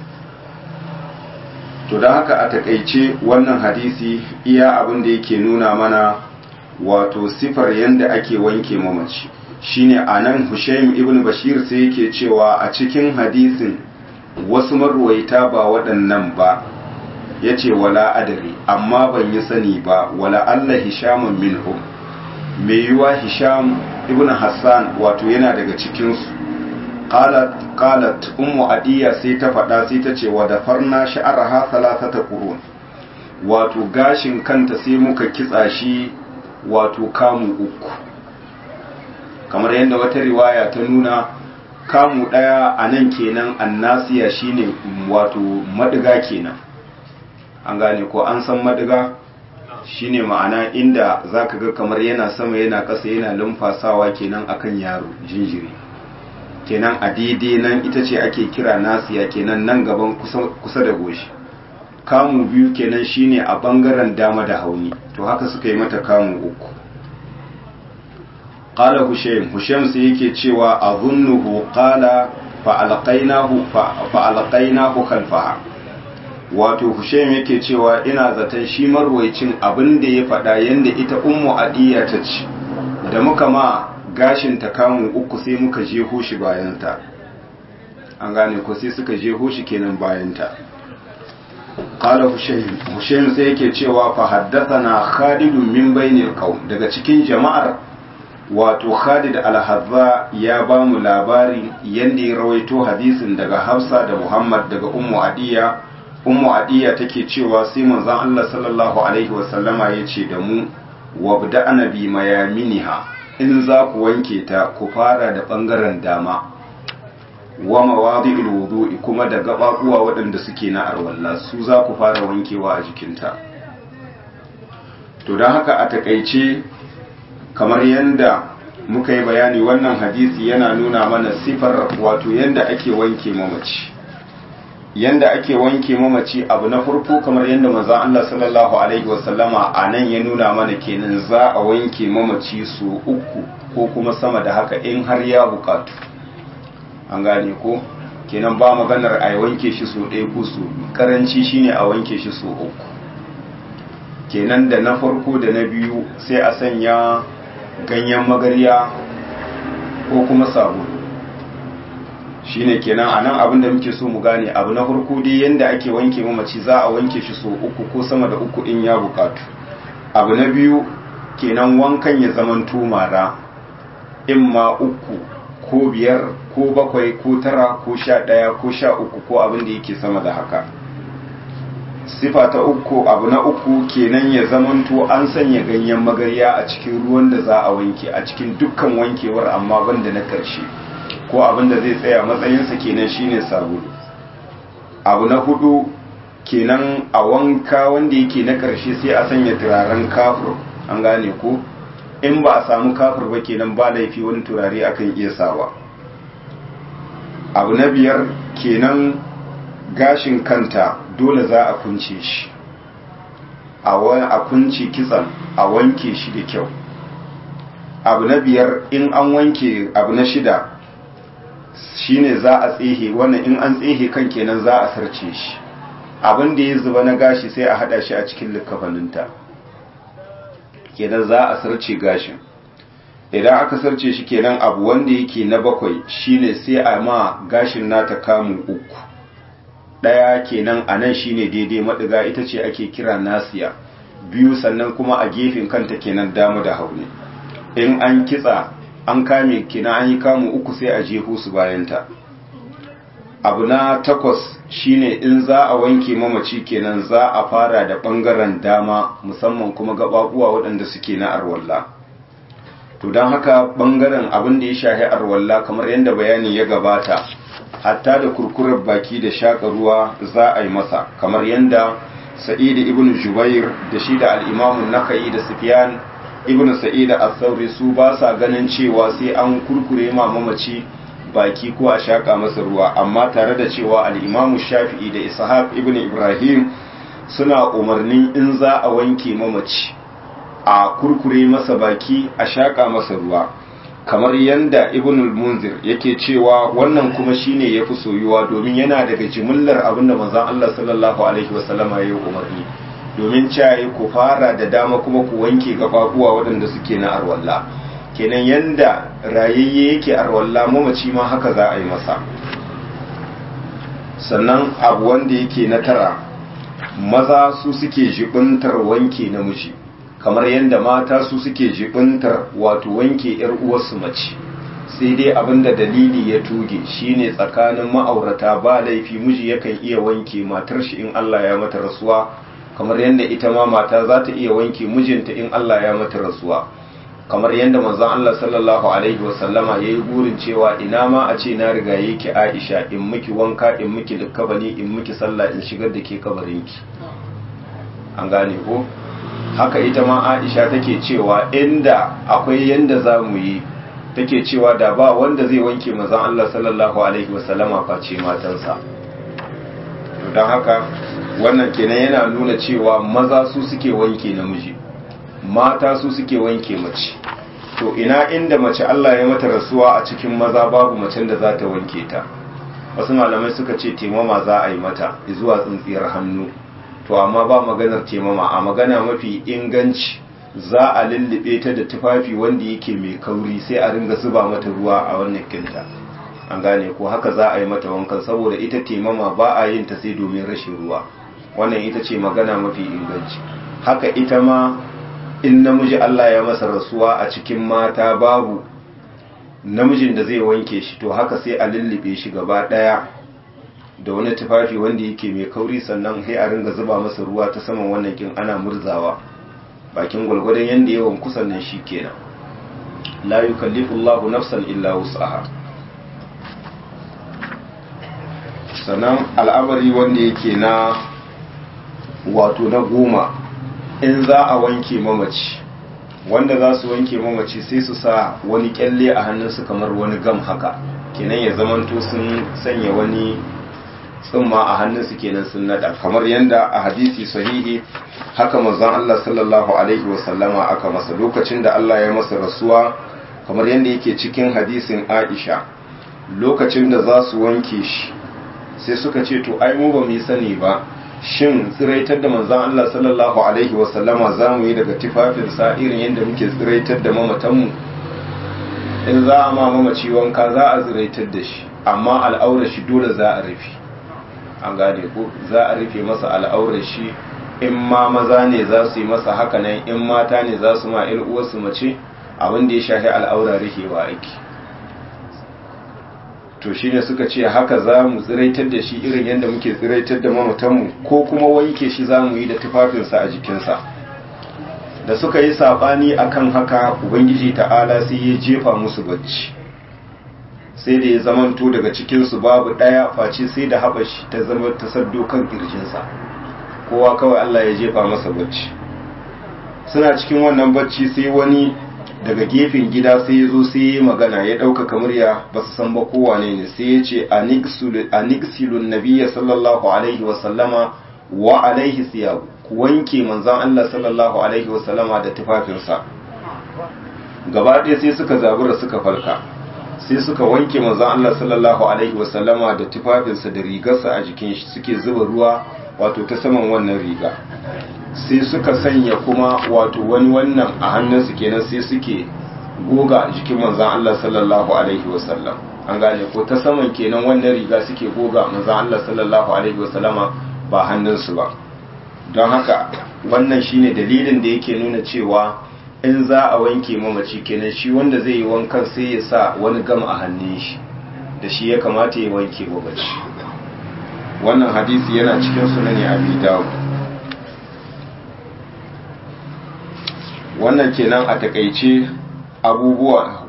to don haka a takaice wannan hadisi iya abin da yake nuna mana wato sifar yadda ake wanke mamaci shine anan Hushaym ibn Bashir sai yake cewa a cikin hadisin wasu marwaita ba waɗannan ba yace wala adari amma ban yi sani ba wala Allah hishamun minhum mai yiwa Hisham ibn Hassan wato yana daga cikin su qalat qalat ummu adiya sai ta faɗa sai ta ce wa dafarna sha'araha salasata qurun wato gashin kanta sai muka kitsa shi wato kamu uku kamar yadda wata riwaya ta nuna kamu ɗaya a nan kenan annasiya shine wato madiga kenan an gane ko an san madiga shine ma'ana inda zaka ga kamar yana sama yana ƙasa yana lumfasawa kenan akan yaro jinjiri kenan a daidai nan ita ce ake kira nasiya kenan nan gaban kusa da goshi kamu biyu kenan shine a bangaren dama da hauni to haka suka yi mata kamu uku qala hushaym hushaym sai yake cewa azunnuhu qala fa alqainahu fa alqainahu khalfaha wato hushaym yake cewa ina zaton shi marwaicin abin da ya faɗa yanda ita ummu adiya ta ce da muka ma gashin ta kamun uku sai muka jeho shi bayanta an gane ko sai suka jeho shi kenan bayanta qala hushaym hushaym sai yake cewa fa haddathana khalid min bainil qaum daga cikin jama'ar wato Khalid al-Hazza ya ba mu labari yanda ya rawaito hadisin daga Hafsa da Muhammad daga Ummu Adiya Ummu Adiya take cewa sai manzon Allah sallallahu alaihi wasallama yace da mu wabda anabi mayaminiha in za ku wanke ta ku fara da bangaren dama wa mawadi'ul wudu'i kuma da gababuwa waɗanda suke na arwalla su za ku fara wankewa a jikinta to don haka a takaice kamar yadda muka yi bayani wannan hadisi yana nuna mana sifar wato yadda ake wanke mamaci yadda ake wanke mamaci abu na farko kamar yadda manzon Allah sallallahu alaihi wasallama a nan ya nuna mana kenan za a wanke mamaci su uku ko kuma sama da haka in har ya bukatu an gane ko kenan ba maganar a wanke shi su ɗaya ko su karanci shine a wanke shi su uku kenan da na farko da na biyu sai a sanya ganyen magarya ko kuma sabulu shine kenan a nan abin da muke so mu gane abu na farko dai yadda ake wanke mamaci za a wanke shi so uku ko sama da uku in ya bukatu abu na biyu kenan wankan ya zaman mara in ma uku ko biyar ko bakwai ko tara ko sha ɗaya ko sha uku ko abin da yake sama da haka sifa ta uku abu na uku kenan ya zamanto an sanya ganyen magarya a cikin ruwan da za a wanke a cikin dukkan wankewar amma banda na karshe ko abin da zai tsaya matsayinsa kenan shine sabulu abu na hudu kenan a wanka wanda yake na karshe sai a sanya turaren kafur an gane ko in ba a samu kafur ba kenan ba laifi wani turare akan iya sawa abu na biyar kenan gashin kanta dole za a kunce shi a kunce kitsan a wanke shi da kyau abu na biyar in an wanke abu na shida shine za a tsehe wannan in an tsehe kan kenan za a sarce shi abin da ya zuba na gashi sai a hada shi a cikin likafaninta kenan za a sarce gashin idan aka sarce shi kenan abu wanda yake na bakwai shine sai a ma gashin nata kamun uku ɗaya kenan a nan shine daidai maɗiga ita ce ake kira nasiya biyu sannan kuma a gefen kanta kenan damu da hauni in an kitsa an kame kenan an yi kamun uku sai a jeho su bayanta abu na takwas shine in za a wanke mamaci kenan za a fara da ɓangaren dama musamman kuma gaɓaɓuwa waɗanda suke na arwalla to don haka ɓangaren abin da ya shahi arwalla kamar yadda bayani ya gabata hatta da kurkurar baki da shaƙa ruwa za a yi masa kamar yadda sa'id ibn jubair da shi da al'imamun naka'i da sufyan ibn sa'id al-thawri su ba sa ganin cewa sai an kurkure ma mamaci baki ko a shaƙa masa ruwa amma tare da cewa al'imamu shafi'i da ishaq ibn ibrahim suna umarnin in za a wanke mamaci a kurkure masa baki a shaƙa masa ruwa kamar yanda ibn al-munzir yake cewa wannan kuma shine yafi soyuwa domin yana daga jimillar abin da manzon Allah sallallahu alaihi wasallama ya yi umarni domin cayi ku fara da dama kuma ku wanke gababuwa waɗanda suke na arwalla kenan yanda rayayye yake arwalla mamaci ma haka za a yi masa sannan abu wanda yake na tara maza su suke jibintar wanke namiji kamar yadda mata su suke jibintar wato wanke yar uwarsu mace sai dai abinda dalili ya tuge shine tsakanin ma'aurata ba laifi miji yakan iya wanke matar shi in Allah ya mata rasuwa kamar yadda ita ma mata za ta iya wanke mijinta in Allah ya mata rasuwa kamar yadda manzon Allah sallallahu alaihi wasallama yayi burin cewa ina ma a ce na riga yake Aisha in miki wanka in miki likkabani in miki sallah in shigar da ke kabarinki an gane ko haka ita ma Aisha take cewa inda akwai yanda za mu yi take cewa da ba wanda zai wanke manzon Allah sallallahu alaihi wasallama face matansa to dan haka wannan kenan yana nuna cewa maza su suke wanke namiji mata su suke wanke mace to ina inda mace Allah ya mata rasuwa a cikin maza babu macen da za ta wanke ta wasu malamai suka ce temama za a yi mata zuwa tsintsiyar hannu to amma ba maganar temama a magana mafi inganci za a lullube ta da tufafi wanda yake mai kauri sai a ringa zuba mata ruwa a wannan kinta an gane ko haka za a yi mata wankan saboda ita temama ba a yin ta sai domin rashin ruwa wannan ita ce magana mafi inganci haka ita ma in namiji Allah ya masa rasuwa a cikin mata babu namijin da zai wanke shi to haka sai a lullube shi gaba daya da wani tufafi wanda yake mai kauri sannan sai a ringa zuba masa ruwa ta saman wannan kin ana murzawa bakin gwalgwadon yanda yawan kusan nan shi kenan la yukallifu Allahu nafsan illa wus'aha sannan al'amari wanda yake na wato na goma in za a wanke mamaci wanda za su wanke mamaci sai su sa wani kyalle a hannunsu kamar wani gam haka kenan ya zamanto sun sanya wani tsumma a hannunsu kenan sun nada kamar yadda a hadisi sahihi haka manzon Allah sallallahu alaihi wasallama aka masa lokacin da Allah ya masa rasuwa kamar yadda yake cikin hadisin Aisha lokacin da za su wanke shi sai suka ce to ai mu ba mu yi sani ba shin tsiraitar da manzon Allah sallallahu alaihi wasallama za mu yi daga tufafinsa irin yadda muke tsiraitar da mamatanmu in za a ma mamaci wanka za a tsiraitar da shi amma al'aurar shi dole za a rufe an gane ko za a rufe masa al'aurar shi in ma maza ne za su yi masa haka nan in mata ne za su ma ƴar uwarsu mace abin da ya shafi al'aura rufewa aiki to shine suka ce haka za mu tsiraitar da shi irin yadda muke tsiraitar da mamatanmu ko kuma wanke shi za mu yi da tufafinsa a jikinsa da suka yi saɓani akan haka ubangiji ta'ala sai ya jefa musu bacci sai da ya zamanto daga cikinsu babu ɗaya face sai da haɓashi ta zama ta saddo kan ƙirjinsa kowa kawai Allah ya jefa masa bacci suna cikin wannan bacci sai wani daga gefen gida sai ya zo sai ya magana ya ɗaukaka murya ba su san ba kowane ne sai ya ce a niksilun nabiya sallallahu alaihi wasallama wa alaihi siyabu ku wanke manzan Allah sallallahu alaihi wasallama da tufafinsa gaba ɗaya sai suka zabura suka falka sai suka wanke manzan Allah sallallahu alaihi wasallama da tufafinsa da rigarsa a jikin shi suke zuba ruwa wato ta saman wannan riga sai suka sanya kuma wato wani wannan a hannunsu kenan sai suke goga jikin manzan Allah sallallahu alaihi wasallam an gane ko ta saman kenan wannan riga suke goga manzan Allah sallallahu alaihi wasallama ba hannunsu ba don haka wannan shine dalilin da yake nuna cewa in za a wanke mamaci kenan shi wanda zai yi wankan sai ya sa wani gam a hannun shi da shi ya kamata ya wanke mamaci wannan hadisi yana cikin sunani abi dawud wannan kenan a takaice abubuwa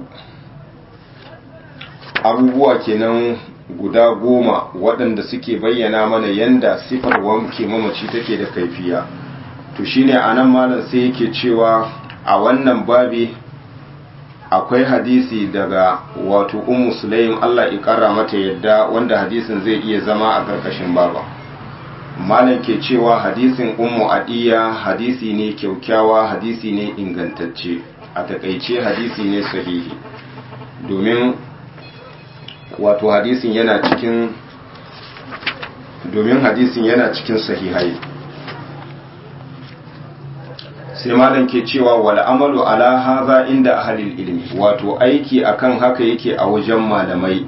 abubuwa kenan guda goma waɗanda suke bayyana mana yanda sifar wanke mamaci take da kaifiya to shine anan malam sai yake cewa a wannan babi akwai hadisi daga wato ummu sulaim Allah ya kara mata yadda wanda hadisin zai iya zama a ƙarƙashin baba malam ke cewa hadisin ummu adiya hadisi ne kyaukyawa hadisi ne ingantacce a takaice hadisi ne sahihi domin wato hadisin yana cikin domin hadisin yana cikin sahihai sai malam ke cewa wal amalu ala hadha inda ahlil ilmi wato aiki akan haka yake a wajen malamai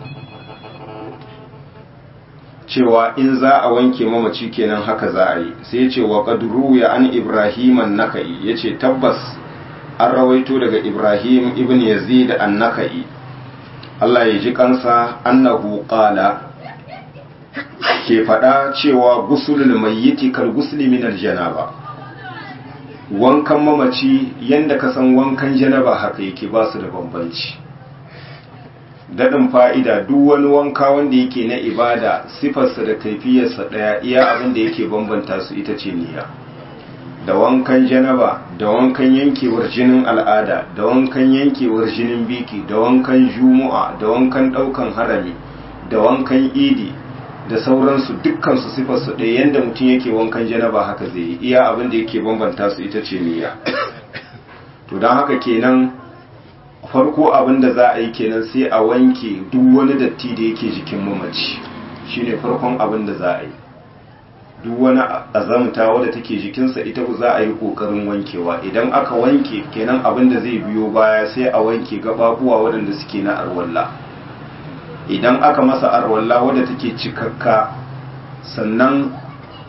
cewa in za a wanke mamaci kenan haka za a yi sai ce wa qadru ya an ibrahim an-nakai yace tabbas an rawaito daga ibrahim ibn yazid an-nakai Allah ya ji kansa annahu qala ke fada cewa gusulul mayyiti kal gusli min al-janaba wankan mamaci yanda ka san wankan janaba haka yake ba su da bambanci daɗin fa'ida duk wani wanka wanda yake na ibada sifarsa da kaifiyarsa ɗaya iya abin da yake bambanta su ita ce niyya da wankan janaba da wankan yankewar jinin al'ada da wankan yankewar jinin biki da wankan jumu'a da wankan ɗaukan harami da wankan idi da sauransu dukkansu sifarsu ɗaya yadda mutum yake wankan janaba haka zai yi iya abin da yake bambanta su ita ce niyya to don haka kenan farko abin da za a yi kenan sai a wanke duk wani datti da yake jikin mamaci shine farkon abin da za a yi duk wani azamta wadda take jikinsa ita za a yi kokarin wankewa idan aka wanke kenan abin da zai biyo baya sai a wanke gababuwa waɗanda suke na arwalla idan aka masa arwalla wadda take cikakka sannan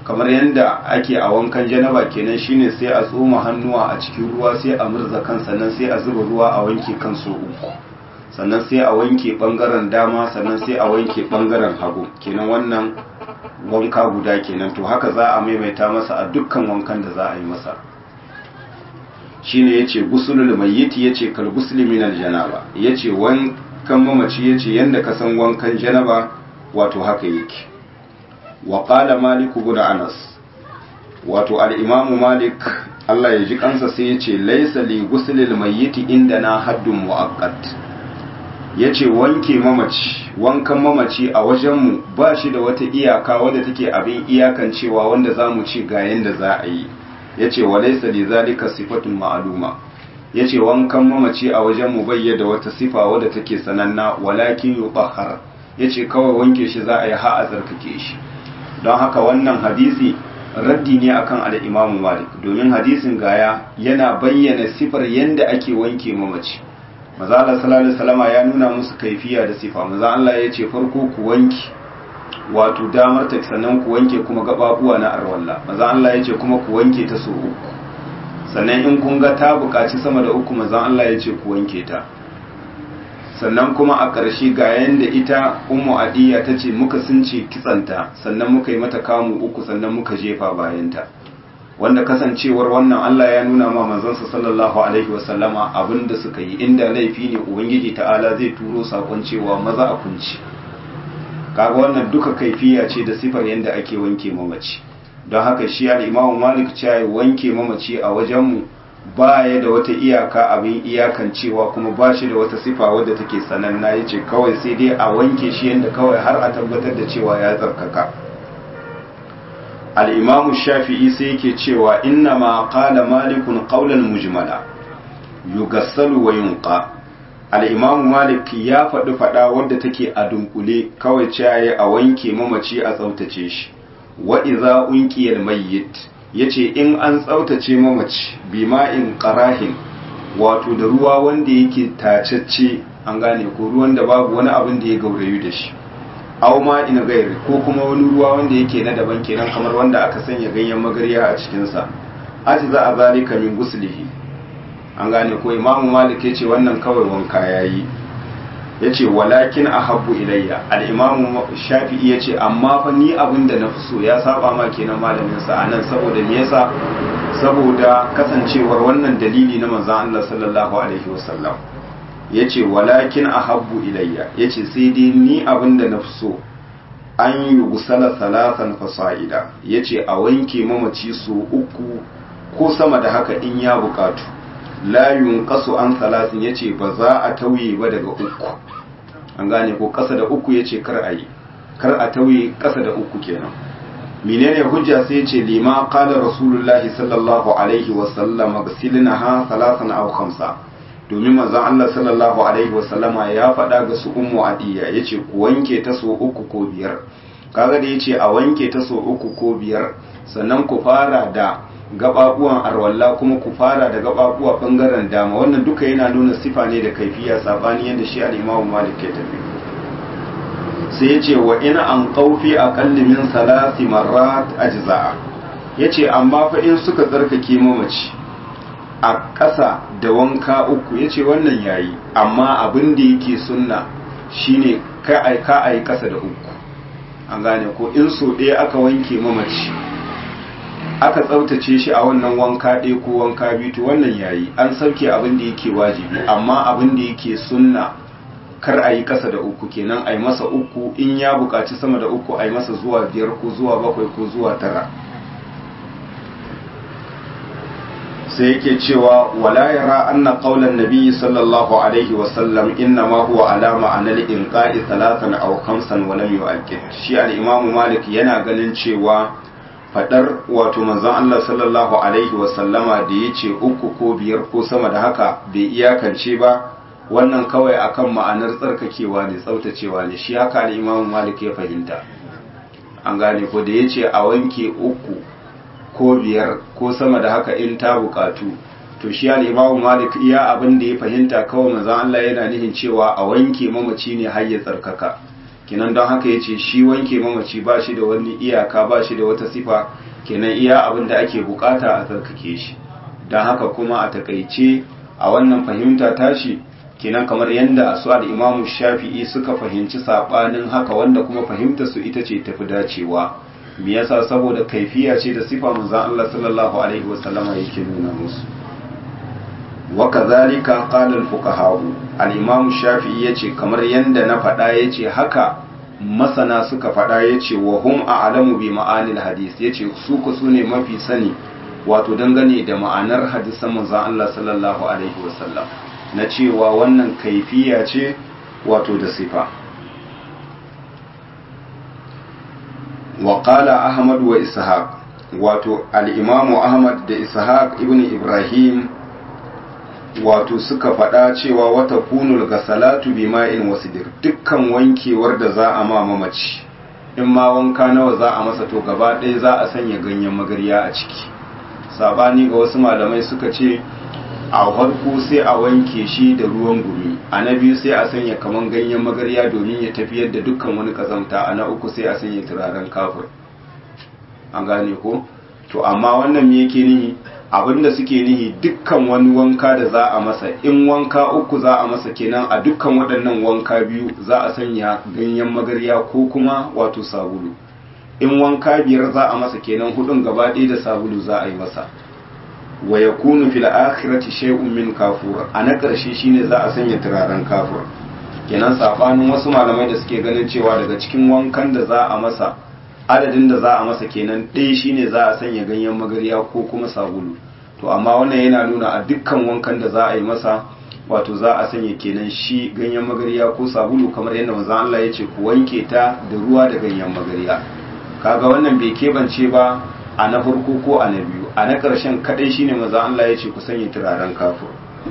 kamar yadda ake a wankan janaba kenan shine sai a tsoma hannuwa a cikin ruwa sai a murza kan sannan sai a zuba ruwa a wanke kan so uku sannan sai a wanke bangaren dama sannan sai a wanke bangaren hagu kenan wannan wanka guda kenan to haka za a maimaita masa a dukkan wankan da za a yi masa shine yace gusulul mayyiti yace kal gusli min al janaba yace wankan mamaci yace yanda ka san wankan janaba wato haka yake wa qala malik ibn anas wato al imam malik Allah ya ji kansa sai yace laysa li guslil mayyiti indana haddun muaqqat yace wanke mamaci wankan mamaci a wajenmu ba shi da wata iyaka wadda take abin iyakan cewa wanda zamu ci ga yanda za a yi ya ce wa laisa li zalika sifatun ma'aluma ya ce wankan mamaci a wajen mu bayyada wata sifa wadda take sananna walakin yubahar ya ce kawai wanke shi za a yi ha a tsarkake shi don haka wannan hadisi raddi ne akan al'imamu malik domin hadisin gaya yana bayyana sifar yadda ake wanke mamaci maza Allah sallallahu alaihi ya nuna musu kaifiya da sifa maza Allah ya ce farko ku wanke wato damar ta sannan ku wanke kuma gababuwa na arwalla maza Allah ya ce kuma ku wanke ta so uku sannan in kun ga ta buƙaci sama da uku maza Allah ya ce ku wanke ta sannan kuma a ƙarshe ga yanda ita ummu adiya ta ce muka sunce kitsanta sannan muka yi mata kamu uku sannan muka jefa bayanta wanda kasancewar wannan Allah ya nuna ma manzansa sallallahu alaihi wasallama abinda suka yi inda laifi ne ubangiji ta'ala zai turo sakon cewa maza a kunci kaga wannan duka kaifiya ce da sifar yadda ake wanke mamaci don haka shi al-Imam Malik cewa wanke mamaci a wajenmu ba ya da wata iyaka abin iyakan cewa kuma ba shi da wata sifa wadda take sananna yace kawai sai dai a wanke shi yadda kawai har a tabbatar da cewa ya tsarkaka al-Imam Shafi'i sai yake cewa inna ma qala malikun qawlan mujmala yugassalu wa yunqa al'imamu malik ya faɗi faɗa wadda take a dunkule kawai caye a wanke mamaci a tsautace shi wa iza unkiyar mayyit ya ce in an tsautace mamaci bima'in ƙarahin wato da ruwa wanda yake tacacce an gane ko ruwan da babu wani abin da ya gaurayu da shi aw ma in gairi ko kuma wani ruwa wanda yake na daban kenan kamar wanda aka sanya ganyen magarya a cikinsa ajiza a zalika min guslihi an gane ko imamu malik ya ce wannan kawai wanka ya yi ya ce walakin a habbu ilayya al'imamu shafi'i ya ce amma fa ni abin da na fi so ya saba ma kenan malaminsa a nan saboda me yasa saboda kasancewar wannan dalili na manzan Allah sallallahu alaihi wasallam ya ce walakin a habbu ilayya ya ce sai dai ni abin da na fi so an yi gusala salatan fasa'ida ya ce a wanke mamaci so uku ko sama da haka in ya bukatu la yunqasu an salasin yace ba za a tauye ba daga uku an gane ko kasa da uku yace kar a yi kar a tauye kasa da uku kenan menene hujja sai yace lima qala rasulullahi sallallahu alaihi wa sallam gsilnaha salasan aw khamsa domin manzon Allah sallallahu alaihi wa sallama ya faɗa ga su ummu adiya yace ku wanke ta so uku ko biyar kaga da yace a wanke ta so uku ko biyar sannan ku fara da gababuwan arwalla kuma ku fara da gababuwa bangaren dama wannan duka yana nuna sifa ne da kaifiya sabani yadda shi al-Imam Malik ke tafi sai yace wa in an qawfi aqalli min salasi marrat ajza'a yace amma fa in suka tsarkake mamaci a ƙasa da wanka uku yace wannan yayi amma abin da yake sunna shine kai ai ka ai ƙasa da uku an gane ko in so ɗaya aka wanke mamaci aka tsaftace shi a wannan wanka ɗaya ko wanka biyu to wannan yayi an sauke abin da yake wajibi amma abin da yake sunna kar a yi ƙasa da uku kenan a yi masa uku in ya buƙaci sama da uku a yi masa zuwa biyar ko zuwa bakwai ko zuwa tara sai yake cewa wala yara anna qaulan nabiyyi sallallahu alaihi wa sallam inna ma huwa alama anal inqa'i thalathan aw khamsan wa lam yu'akkid shi al-imamu malik yana ganin cewa fadar wato manzon Allah sallallahu alaihi wasallama da ya ce uku ko biyar ko sama da haka bai iyakance ba wannan kawai akan ma'anar tsarkakewa ne tsautacewa ne shi haka ne imamu malik ya fahimta an gane ko da ya ce a wanke uku ko biyar ko sama da haka in ta bukatu to shi ya imamu malik iya abin da ya fahimta kawai manzon Allah yana nihin cewa a wanke mamaci ne har ya tsarkaka kenan don haka ya ce shi wanke mamaci ba shi da wani iyaka ba shi da wata sifa kenan iya abin da ake bukata a tsarkake shi don haka kuma a takaice a wannan fahimta tashi kenan kamar yadda su al'imamu shafi'i suka fahimci saɓanin haka wanda kuma fahimta su ita ce tafi dacewa me yasa saboda kaifiya ce da sifa manzon Allah sallallahu alaihi wasallama yake nuna musu wa kadhalika qala al-fuqaha al-imam shafi'i yace kamar yanda na faɗa yace haka masana suka faɗa yace wa hum a'lamu bi ma'anil hadith yace su ku sune mafi sani wato dangane da ma'anar hadisan manzon Allah sallallahu alaihi wasallam na cewa wannan kaifiya ce wato da sifa wa qala ahmad wa ishaq wato al-imam ahmad da ishaq ibn ibrahim wato suka faɗa cewa wata kunul ga salatu bi ma'in wasidir dukkan wankewar da za a ma mamaci in ma wanka nawa za a masa to gaba ɗaya za a sanya ganyen magarya a ciki sabani ga wasu malamai suka ce a farko sai a wanke shi da ruwan gumi a na biyu sai a sanya kaman ganyen magarya domin ya tafiyar da dukkan wani kazamta a na uku sai a sanya turaren kafir an gane ko to amma wannan me yake nihi abinda suke nihi dukkan wani wanka da za a masa in wanka uku za a masa kenan a dukkan waɗannan wanka biyu za a sanya ganyen magarya ko kuma wato sabulu in wanka biyar za a masa kenan hudun gaba ɗaya da sabulu za a yi masa wa yakunu fil akhirati shay'un min kafur a na ƙarshe shine za a sanya turaren kafur kenan sabanin wasu malamai da suke ganin cewa daga cikin wankan da za a masa adadin da za a masa kenan ɗaya shine za a sanya ganyen magarya ko kuma sabulu to amma wannan yana nuna a dukkan wankan da za a yi masa wato za a sanya kenan shi ganyen magarya ko sabulu kamar yadda manzon Allah ya ce ku wanke ta da ruwa da ganyen magarya kaga wannan bai kebance ba a na farko ko a na biyu a na ƙarshen kaɗai shine manzon Allah ya ce ku sanya turaren kafur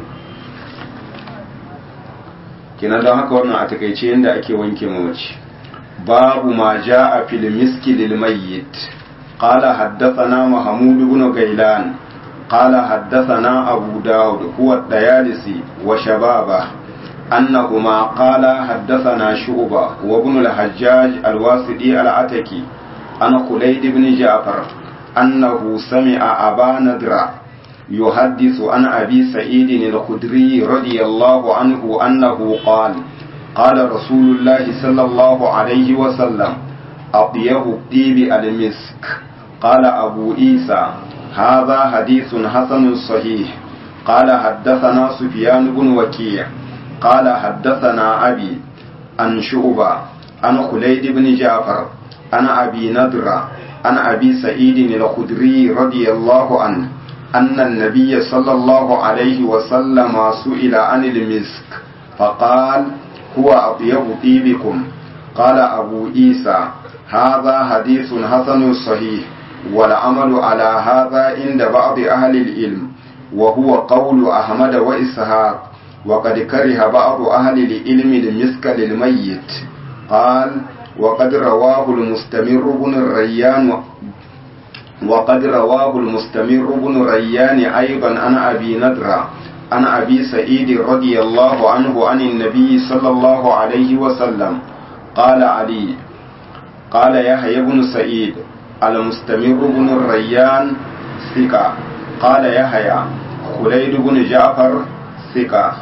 kenan don haka wannan a takaice yadda ake wanke mamaci باب ما جاء في المسك للميت قال حدثنا محمود بن غيلان قال حدثنا أبو داود هو الديالسي وشبابه أنهما قال حدثنا شعبة وابن الحجاج الواسطي العتكي عن خليد بن جعفر أنه سمع أبا نضرة يحدث عن أبي سعيد الخدري رضي الله عنه أنه قال قال رسول الله صلى الله عليه وسلم أطيب الطيب المسك قال أبو عيسى هذا حديث حسن صحيح قال حدثنا سفيان بن وكيع قال حدثنا أبي عن شعبة عن خليد بن جعفر عن أبي نضرة عن أبي سعيد الخدري رضي الله عنه أن النبي صلى الله عليه وسلم سئل عن المسك فقال هو أطيب طيبكم قال أبو عيسى هذا حديث حسن صحيح والعمل على هذا عند بعض أهل العلم وهو قول أحمد وإسحاق وقد كره بعض أهل العلم المسك للميت قال وقد رواه المستمر بن الريان وقد رواه المستمر بن ريان أيضا عن أبي نضرة عن أبي سعيد رضي الله عنه عن النبي صلى الله عليه وسلم قال علي قال يحيى بن سعيد المستمر بن الريان ثقة قال يحيى خليد بن جعفر ثقة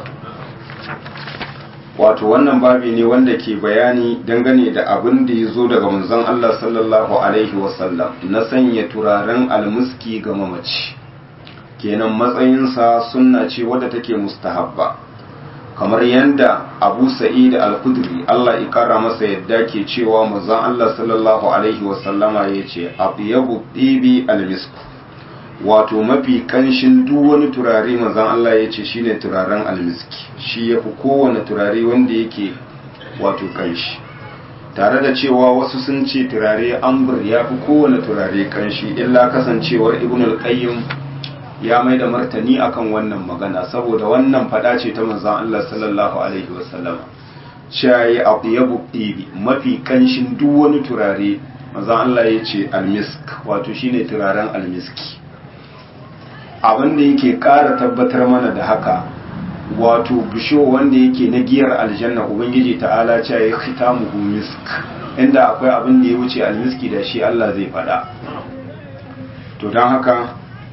wato wannan babi ne wanda ke bayani dangane da abin da ya zo daga manzon Allah sallallahu alaihi wasallam na sanya turaren almuski ga mamaci kenan matsayinsa sunna ce wadda take mustahabba kamar yadda abu sa'id al-kudri Allah ya kara masa yadda ke cewa manzon Allah sallallahu alaihi wasallama ya ce abiyabu ɗibi al-misk wato mafi kanshin duk wani turare manzon Allah ya ce shine turaren almiski shi yafi kowane turare wanda yake wato kanshi tare da cewa wasu sun ce turare ambur ya fi kowane turare kanshi illa kasancewar ibn al-qayyim ya mai da martani akan wannan magana saboda wannan fada ce ta manzon Allah sallallahu alaihi wasallam shayi atyabu tibi mafi kanshin duk wani turare manzon Allah ya ce almisk wato shine turaren almiski abin da yake ƙara tabbatar mana da haka wato bisho wanda yake na giyar aljanna ubangiji ta'ala ce ya khitamuhu misk inda akwai abin da ya wuce almiski da shi Allah zai fada to don haka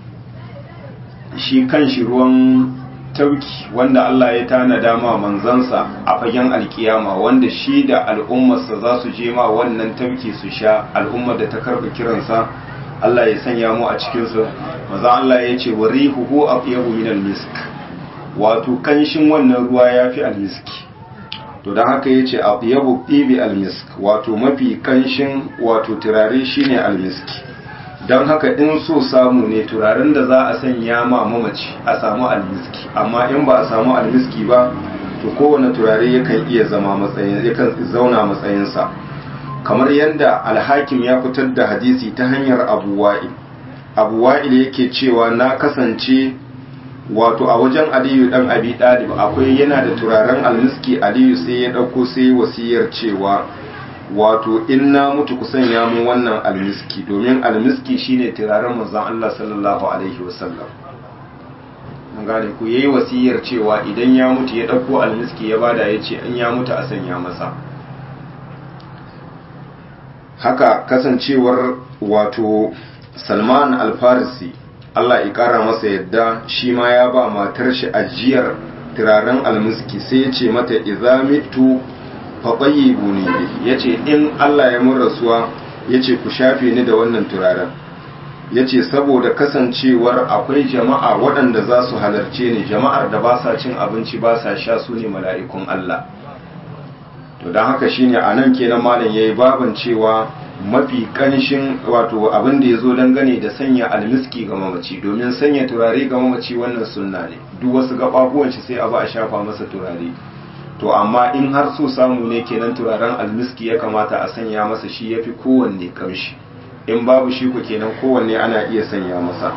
shi kan shi ruwan tauki wanda Allah ya tanada ma manzansa a fagen alkiyama wanda shi da al'ummarsa za su je ma wannan tauki su sha al'ummar da ta karɓi kiransa Allah ya sanya mu a cikinsu maza Allah ya ce wa rihuhu aqyabu min almisk wato kanshin wannan ruwa yafi almiski to dan haka yace aqyabu tibi almisk wato mafi kanshin wato turare shine almiski don haka in so samu ne turaren da za a sanya ma mamaci a samu almiski amma in ba a samu almiski ba to kowane turare yakan iya zama matsayin yakan zauna matsayinsa kamar yadda alhakim ya fitar da hadisi ta hanyar abu wa'il abu wa'il yake cewa na kasance wato a wajen aliyu dan abi dalib akwai yana da turaren almiski aliyu sai ya dauko sai wasiyar cewa wato in na mutu ku sanya mu wannan almiski domin almiski shine turaren manzon Allah sallallahu alaihi wasallam an gane ku yayi wasiyar cewa idan ya mutu ya dauko almiski ya bada yace in ya mutu a sanya masa haka kasancewar wato Salman al-Farisi Allah ya kara masa yadda shi ma ya ba matar shi ajiyar turaren almiski sai ya ce mata idza mitu faɓayyibu ne ya ce in Allah ya mun rasuwa ya ce ku shafe ni da wannan turaren ya ce saboda kasancewar akwai jama'a waɗanda za su halarce ni jama'ar da ba sa cin abinci ba sa sha su ne mala'ikun Allah to don haka shine a nan kenan malam ya yi baban cewa mafi ƙanshin wato abin da ya zo dangane da sanya almiski ga mamaci domin sanya turare ga mamaci wannan sunna ne duk wasu gaɓaɓuwan shi sai a ba a shafa masa turare to amma in har so samu ne kenan turaren almiski ya kamata a sanya masa shi ya fi kowanne kamshi in babu shi ku kenan kowanne ana iya sanya masa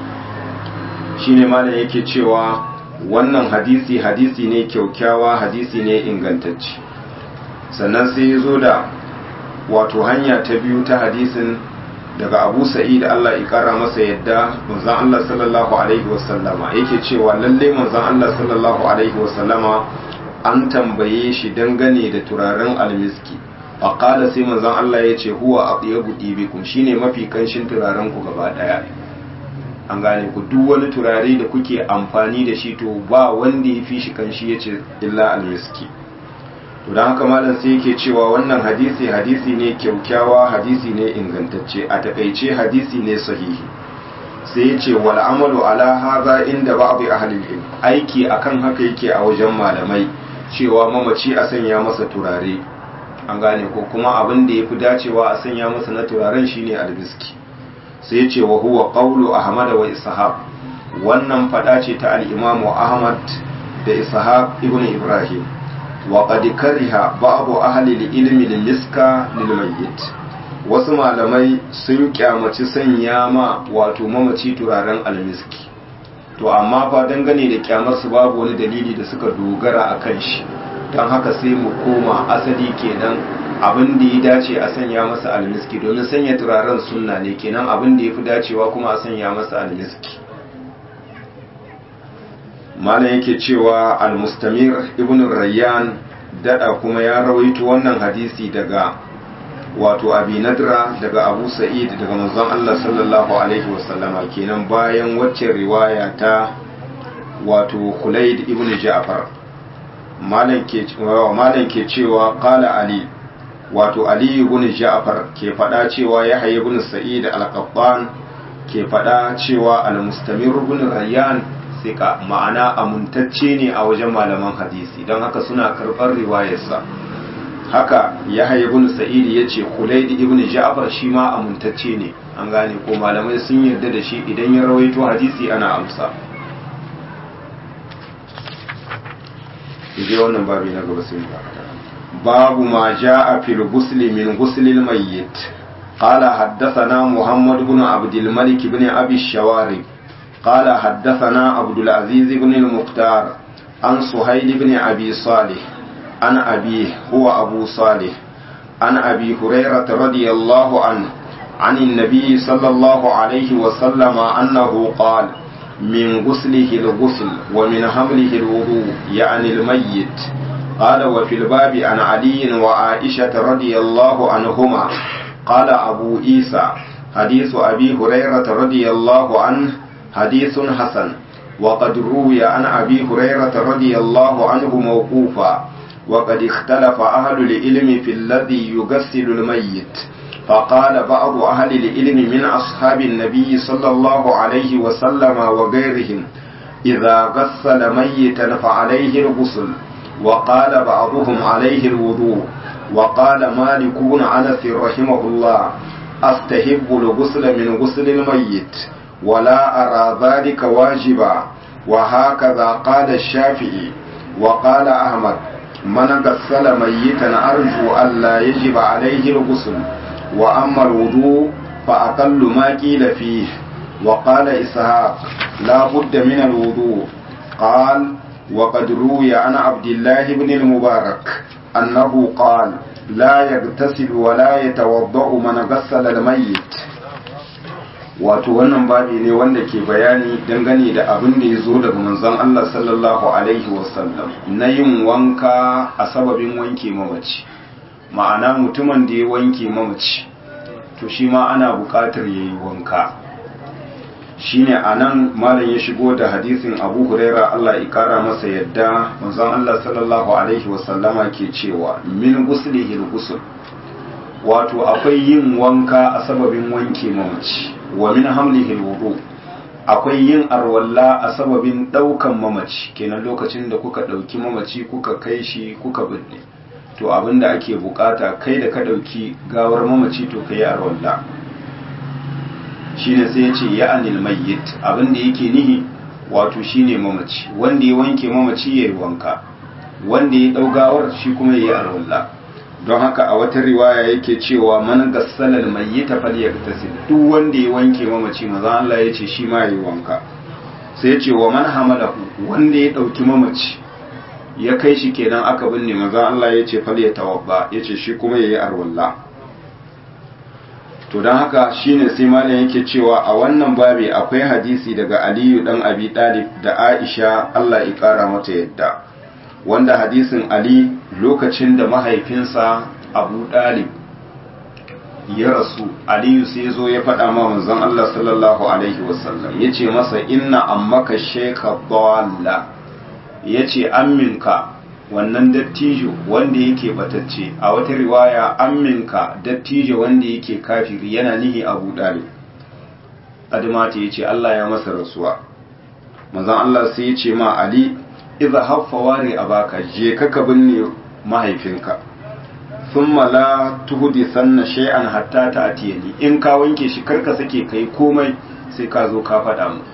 shi ne malam yake cewa wannan hadisi hadisi ne kyaukyawa hadisi ne ingantacce sannan sai ya zo da wato hanya ta biyu ta hadisin daga abu sa'id Allah ya kara masa yadda manzon Allah sallallahu alaihi wasallama yake cewa lalle manzon Allah sallallahu alaihi wasallama an tambaye shi dangane da turaren almiski a ƙala sai manzon Allah ya ce huwa a tsaye buɗi bikum shine mafi kanshin turaren ku gaba ɗaya an gane ku duk wani turare da kuke amfani da shi to ba wanda ya fi shi kanshi ya ce illa almiski to don haka malam sai yake cewa wannan hadisi hadisi ne kyaukyawa hadisi ne ingantacce a takaice hadisi ne sahihi sai ya ce wal amalu ala haza inda ba'd ahli ilm aiki akan haka yake a wajen malamai cewa mamaci a sanya masa turare an gane ko kuma abin da ya fi dacewa a sanya masa na turaren shine albiski sai ce wa huwa qawlu ahmad wa ishaq wannan fada ce ta al-imam ahmad da ishaq ibn ibrahim wa qad kariha ba'd ahli al-ilmi lil-miska lil-mayyit wasu malamai sun kyamaci sanya ma wato mamaci turaren almiski to amma fa dangane da kyamarsu babu wani dalili da suka dogara a kan shi don haka sai mu koma asali kenan abin da ya dace a sanya masa almiski domin sanya turaren sunna ne kenan abin da ya fi dacewa kuma a sanya masa almiski malam yake cewa almustamir ibn rayyan dada kuma ya rawaito wannan hadisi daga wato abi nadra daga abu sa'id daga manzon Allah sallallahu alaihi wasallama kenan bayan wacce riwaya ta wato Khulaid ibn Ja'far malam ke malam ke cewa qala ali wato ali ibn Ja'far ke fada cewa Yahya ibn Sa'id al-Qattan ke fada cewa al-Mustamir ibn Rayyan sika ma'ana amuntacce ne a wajen malaman hadisi don haka suna karɓar riwayarsa haka yahya ibn sa'id yace khulaid ibn ja'far shi ma amuntacce ne an gane ko malamai sun yarda da shi idan ya rawaito hadisi ana amsa je wannan babu na gaba sai babu ma ja'a fil ghusl min ghusl al mayyit قال حدثنا محمد بن عبد الملك بن أبي الشوارب قال حدثنا عبد العزيز بن المختار عن سهيل بن أبي صالح عن أبيه هو أبو صالح عن أبي هريرة رضي الله عنه عن النبي صلى الله عليه وسلم أنه قال من غسله الغسل ومن حمله الوضوء يعني الميت قال وفي الباب عن علي وعائشة رضي الله عنهما قال أبو عيسى حديث أبي هريرة رضي الله عنه حديث حسن وقد روي عن أبي هريرة رضي الله عنه موقوفا وقد اختلف أهل العلم في الذي يغسل الميت فقال بعض أهل العلم من أصحاب النبي صلى الله عليه وسلم وغيرهم إذا غسل ميتا فعليه الغسل وقال بعضهم عليه الوضوء وقال مالك بن أنس رحمه الله أستحب الغسل من غسل الميت ولا أرى ذلك واجبا وهكذا قال الشافعي وقال أحمد من غسل ميتا أرجو ألا يجب عليه الغسل وأما الوضوء فأقل ما قيل فيه وقال إسحاق لا بد من الوضوء قال وقد روي عن عبد الله بن المبارك أنه قال لا يغتسل ولا يتوضأ من غسل الميت wato wannan babi ne wanda ke bayani dangane da abin da ya zo daga manzon Allah sallallahu alaihi wasallam na yin wanka a sababin wanke mamaci ma'ana mutumin da ya wanke mamaci to shi ma ana buƙatar ya yi wanka shine a nan malam ya shigo da hadisin abu huraira Allah ya kara masa yadda manzon Allah sallallahu alaihi wasallama ke cewa min guslihil gusul wato akwai yin wanka a sababin wanke mamaci wa min hamlihil wudu akwai yin arwalla a sababin daukan mamaci kenan lokacin da kuka dauki mamaci kuka kai shi kuka binne to abinda ake bukata kai da ka dauki gawar mamaci to kai arwalla shine sai ya ce ya anil mayyit abinda yake nihi wato shine mamaci wanda ya wanke mamaci yayi wanka wanda ya dau gawar shi kuma yayi arwalla don haka a wata riwaya yake cewa man gassala almayyita falyagtasil duk wanda ya wanke mamaci maza Allah ya ce shi ma yayi wanka sai ya ce wa man hamalahu wanda ya dauki mamaci ya kai shi kenan aka binne maza Allah ya ce falyatawabba ya ce shi kuma yayi arwalla to don haka shine sai malam yake cewa a wannan babi akwai hadisi daga Aliyu dan Abi Talib da Aisha Allah ya kara mata yadda wanda hadisin Ali lokacin da mahaifinsa Abu Dalib ya rasu Aliyu sai zo ya faɗa ma manzon Allah sallallahu alaihi wasallam yace masa inna ammaka shaykha dalla yace amminka wannan dattijo wanda yake batacce a wata riwaya amminka dattijo wanda yake kafiri yana nihi Abu Dalib Adamata yace Allah ya masa rasuwa manzon Allah sai yace ma Ali idza haffa wari abaka je ka ka binne mahaifinka thumma la tuhdi sanna shay'an hatta ta'tiyani in ka wanke shi karka sake kai komai sai ka zo ka faɗa mu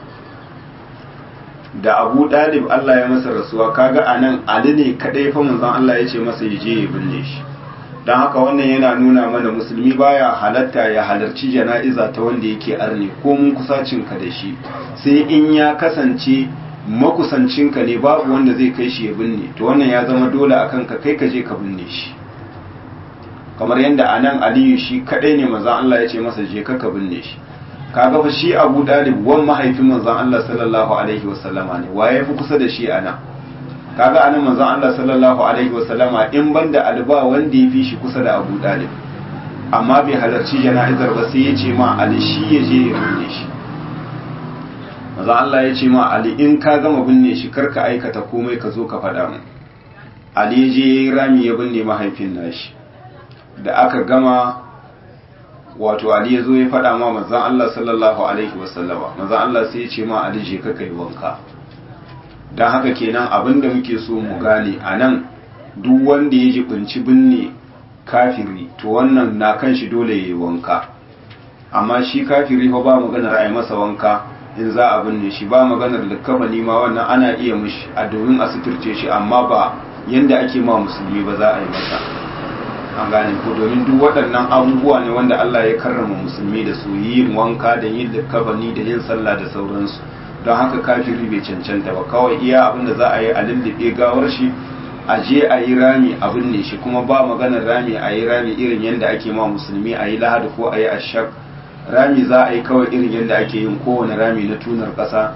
da Abu Dalib Allah ya masa rasuwa kaga anan Ali ne kadai fa manzon Allah ya ce masa ya je ya binne shi dan haka wannan yana nuna mana musulmi baya halatta ya halarci jana'iza ta wanda yake arne ko mun kusacin ka da shi sai in ya kasance makusancinka ne babu wanda zai kai shi ya binne to wannan ya zama dole a kanka kai ka je ka binne shi kamar yadda a nan aliyu shi kadai ne manzan Allah ya ce masa je ka binne shi kaga fa shi abu dalib wan mahaifin manzan Allah sallallahu alaihi wasallama ne waye fi kusa da shi a nan kaga anan manzan Allah sallallahu alaihi wasallama in banda alba wanda ya fi shi kusa da abu dalib amma bai halarci jana'izar ba sai ya ce ma ali shi ya je ya binne shi maza Allah ya ce ma Ali in ka gama binne shi karka aikata komai ka zo ka faɗa mu Ali ya je yayi rami ya binne mahaifin nashi da aka gama wato Ali ya zo ya faɗa ma manzon Allah sallallahu alaihi wasallama manzon Allah sai ya ce ma Ali je ka kai wanka dan haka kenan abinda muke so mu gane anan duk wanda ya jibinci binne kafiri to wannan na kan shi dole yayi wanka amma shi kafiri fa ba maganar ai masa wanka in za a binne shi ba maganar likkafani ma wannan ana iya mishi a domin a suturce shi amma ba yanda ake ma musulmi ba za a yi masa an gane ko domin duk waɗannan abubuwa ne wanda Allah ya karrama musulmi da su yin wanka da yin likkafani da yin sallah da sauransu don haka kafiri bai cancanta ba kawai iya abin da za a yi a lullube gawar shi a je a yi rami a binne shi kuma ba maganar rami a yi rami irin yanda ake ma musulmi a yi lahadi ko a yi ashak rami za a yi kawai irin yadda ake yin kowane rami na tunar ƙasa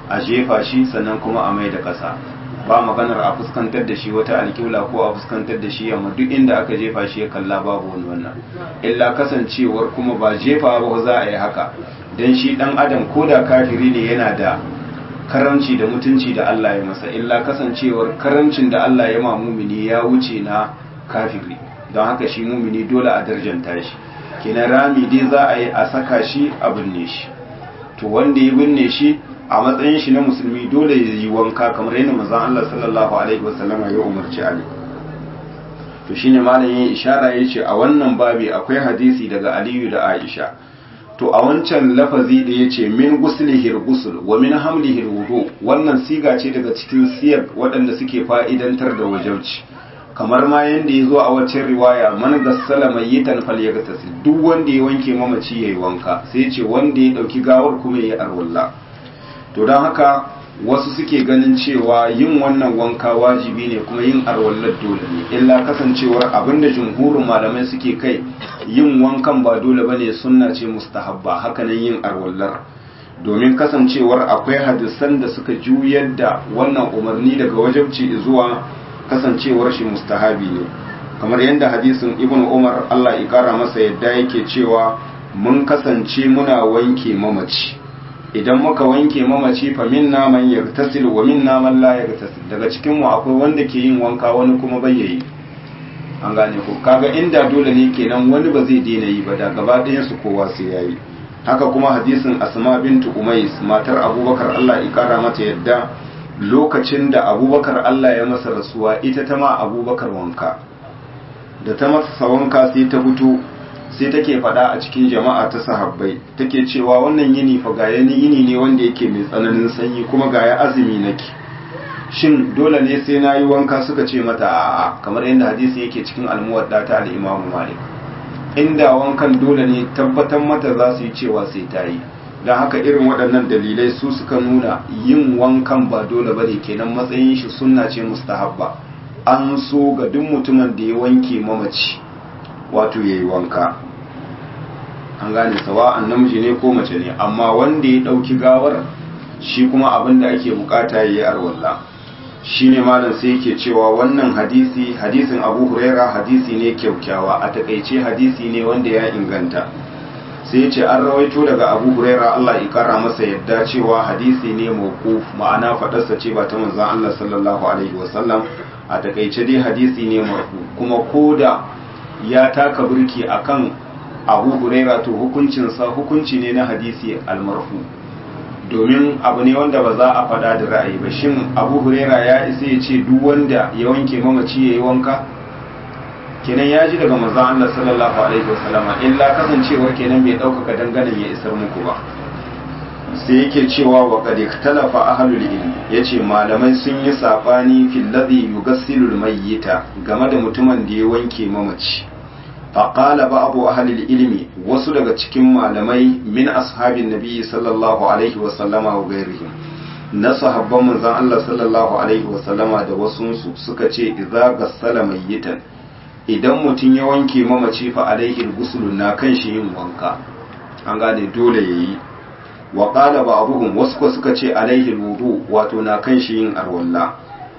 a jefa shi sannan kuma a mai da ƙasa ba maganar a fuskantar da shi wata alƙibla ko a fuskantar da shi yamma duk inda aka jefa shi ya kalla babu wani wannan illa kasancewar kuma ba jefa ba za a yi haka dan shi dan adam ko da kafiri ne yana da karamci da mutunci da Allah ya masa illa kasancewar karamcin da Allah ya ma mumini ya wuce na kafiri don haka shi mumini dole a darjanta shi kenan rami dai za a yi a saka shi a binne shi to wanda ya binne shi a matsayin shi na musulmi dole ya yi wanka kamar yadda manzon Allah sallallahu alaihi wasallama ya umarci Ali to shine malam yayin ishara yace a wannan babi akwai hadisi daga Aliyu da Aisha to a wancan lafazi da yace min guslihir gusul wa min hamlihir wudu wannan siga ce daga cikin siyar waɗanda suke fa'idantar da wajauci kamar ma yanda ya zo a waccan riwaya man gassala mayyitan falyagtasil duk wanda ya wanke mamaci yayi wanka sai ce wanda ya dauki gawar kuma yayi arwalla to don haka wasu suke ganin cewa yin wannan wanka wajibi ne kuma yin arwallar dole ne illa kasancewar abinda jumhurin malamai suke kai yin wankan ba dole bane sunna ce mustahabba hakanan yin arwallar domin kasancewar akwai hadisan da suka juyar da wannan umarni daga wajabci zuwa kasancewar shi mustahabi ne kamar yadda hadisin ibn umar allah ya kara masa yadda yake cewa mun kasance muna wanke mamaci idan muka wanke mamaci fa minna man yartasil wa minna man la yartasil daga cikin mu akwai wanda ke yin wanka wani kuma bai yi an gane ko kaga inda dole ne kenan wani ba zai daina yi ba da gaba ɗayan su kowa sai yayi haka kuma hadisin asma bintu umais matar abubakar Allah ya kara mata yadda lokacin da abubakar Allah ya masa rasuwa ita ta ma abubakar wanka da ta masa wanka sai ta fito sai take faɗa a cikin jama'a ta sahabbai take cewa wannan yini fa ga yani yini ne wanda yake mai tsananin sanyi kuma ga ya azumi nake shin dole ne sai nayi wanka suka ce mata a'a kamar yadda hadisi yake cikin almuwadda ta al-Imam Malik inda wankan dole ne tabbatar mata za su yi cewa sai ta yi don haka irin waɗannan dalilai su suka nuna yin wankan ba dole bane kenan matsayin shi sunna ce mustahabba an so ga duk mutumin da ya wanke mamaci wato yayi wanka an gane sawa'an namiji ne ko mace ne amma wanda ya ɗauki gawar shi kuma abin da ake bukata ya yi arwalla shi ne malam sai yake cewa wannan hadisi hadisin abu huraira hadisi ne kyaukyawa a takaice hadisi ne wanda ya inganta sai ce an rawaito daga abu huraira allah ya kara masa yadda cewa hadisi ne mawquf ma'ana faɗarsa ce ba ta manzon allah sallallahu alaihi wasallam a takaice dai hadisi ne marfu kuma koda ya taka burki akan abu huraira to hukuncinsa hukunci ne na hadisi almarfu domin abu ne wanda ba za a fada da ra'ayi ba shin abu huraira ya isa ya ce duk wanda ya wanke mamaci ya yi wanka kenan ya ji daga manzon Allah sallallahu alaihi wasallama illa kasancewar kenan bai ɗaukaka danganin ya isar muku ba sai yake cewa wa qad ikhtalafa ahlul ilm yace malamai sun yi sabani fil ladhi yughsilu mayyita game da mutumin da ya wanke mamaci فقال بعض أهل العلم wasu daga cikin malamai min ashabin nabi sallallahu alaihi wa sallama wa gairihim na sahabban manzon Allah sallallahu alaihi wa sallama da wasunsu suka ce idza gassala mayyitan idan mutum ya wanke mamaci fa alaihi al na kan shi yin wanka an gane dole yayi wa qala ba'dhum wasu ko suka ce alaihi al wato na kan shi yin arwalla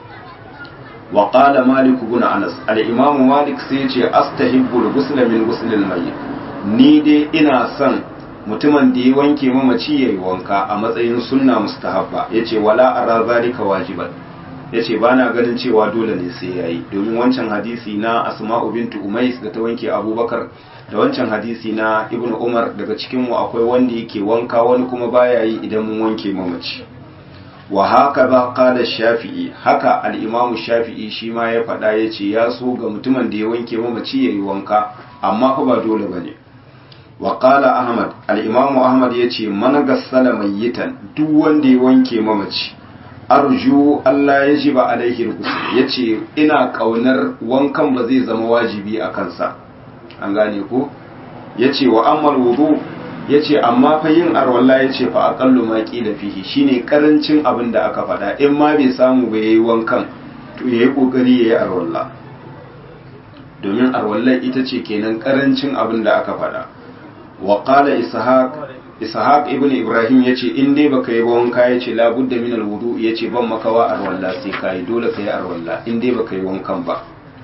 wa qala malik ibn anas al-imam malik sai ce astahibbu al-ghusl min ghusl al-mayyit ni dai ina son mutumin da ya wanke mamaci yayi wanka a matsayin sunna mustahabba yace wala ara zalika wajiban yace bana ganin cewa dole ne sai yayi domin wancan hadisi na asma'u bintu umais da ta wanke abubakar da wancan hadisi na ibnu umar daga cikin mu akwai wanda yake wanka wani kuma baya yi idan mun wanke mamaci wa haka ba kada shafi'i haka al'imamu shafi'i shi ma ya faɗa ya ce ya so ga mutumin da ya wanke mamaci ya yi wanka amma fa ba dole ba ne wa kala ahmad al'imamu ahmad ya ce mana gassala mayyitan duk wanda ya wanke mamaci arju allah ya ji ba alaihi rukusu ya ce ina ƙaunar wankan ba zai zama wajibi a kansa an gane ko ya ce wa ammal wudu ya ce amma fa yin arwalla ya ce fa aƙallu ma ƙila fihi shine ƙarancin abin da aka faɗa in ma bai samu ba ya yi wankan to ya yi ƙoƙari ya yi arwalla domin arwallar ita ce kenan ƙarancin abin da aka faɗa wa ƙala ishaq ishaq ibn ibrahim ya ce in dai baka yi ba wanka ya ce labudda min alwudu ya ce ban makawa arwalla sai ka yi dole ka yi arwalla in dai baka yi wankan ba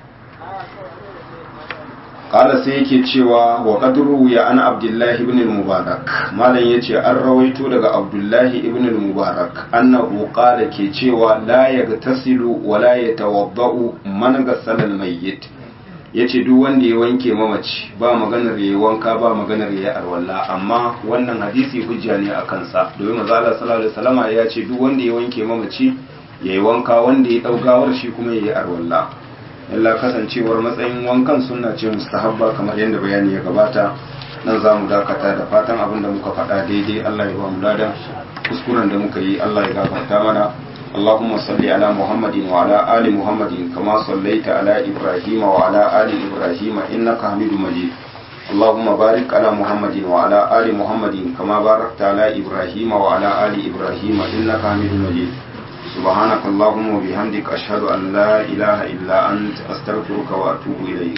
kala sai yake cewa wa qadru ya ana abdullahi ibn al-mubarak malam yace an rawaito daga abdullahi ibn al-mubarak annahu qala ke cewa la yagtasilu wa la yatawaddau man ghassala al-mayyit yace duk wanda ya wanke mamaci ba maganar yayi wanka ba maganar yayi arwalla amma wannan hadisi hujja ne a kansa domin manzo Allah sallallahu alaihi wasallama ya ce duk wanda ya wanke mamaci yayi wanka wanda ya daugawar shi kuma yayi arwalla illa kasancewar matsayin wankan sunna ce mustahabba kamar yadda bayani ya gabata nan za mu dakata da fatan abin da muka faɗa daidai Allah ya ba mu ladan kuskuren da muka yi Allah ya gafarta mana اللهم صل على محمد وعلى آل محمد كما صليت على إبراهيم وعلى آل إبراهيم إنك حميد مجيد اللهم بارك على محمد وعلى آل محمد كما باركت على إبراهيم وعلى آل إبراهيم إنك حميد مجيد سبحانك اللهم وبحمدك أشهد أن لا إله إلا أنت أستغفرك وأتوب إليك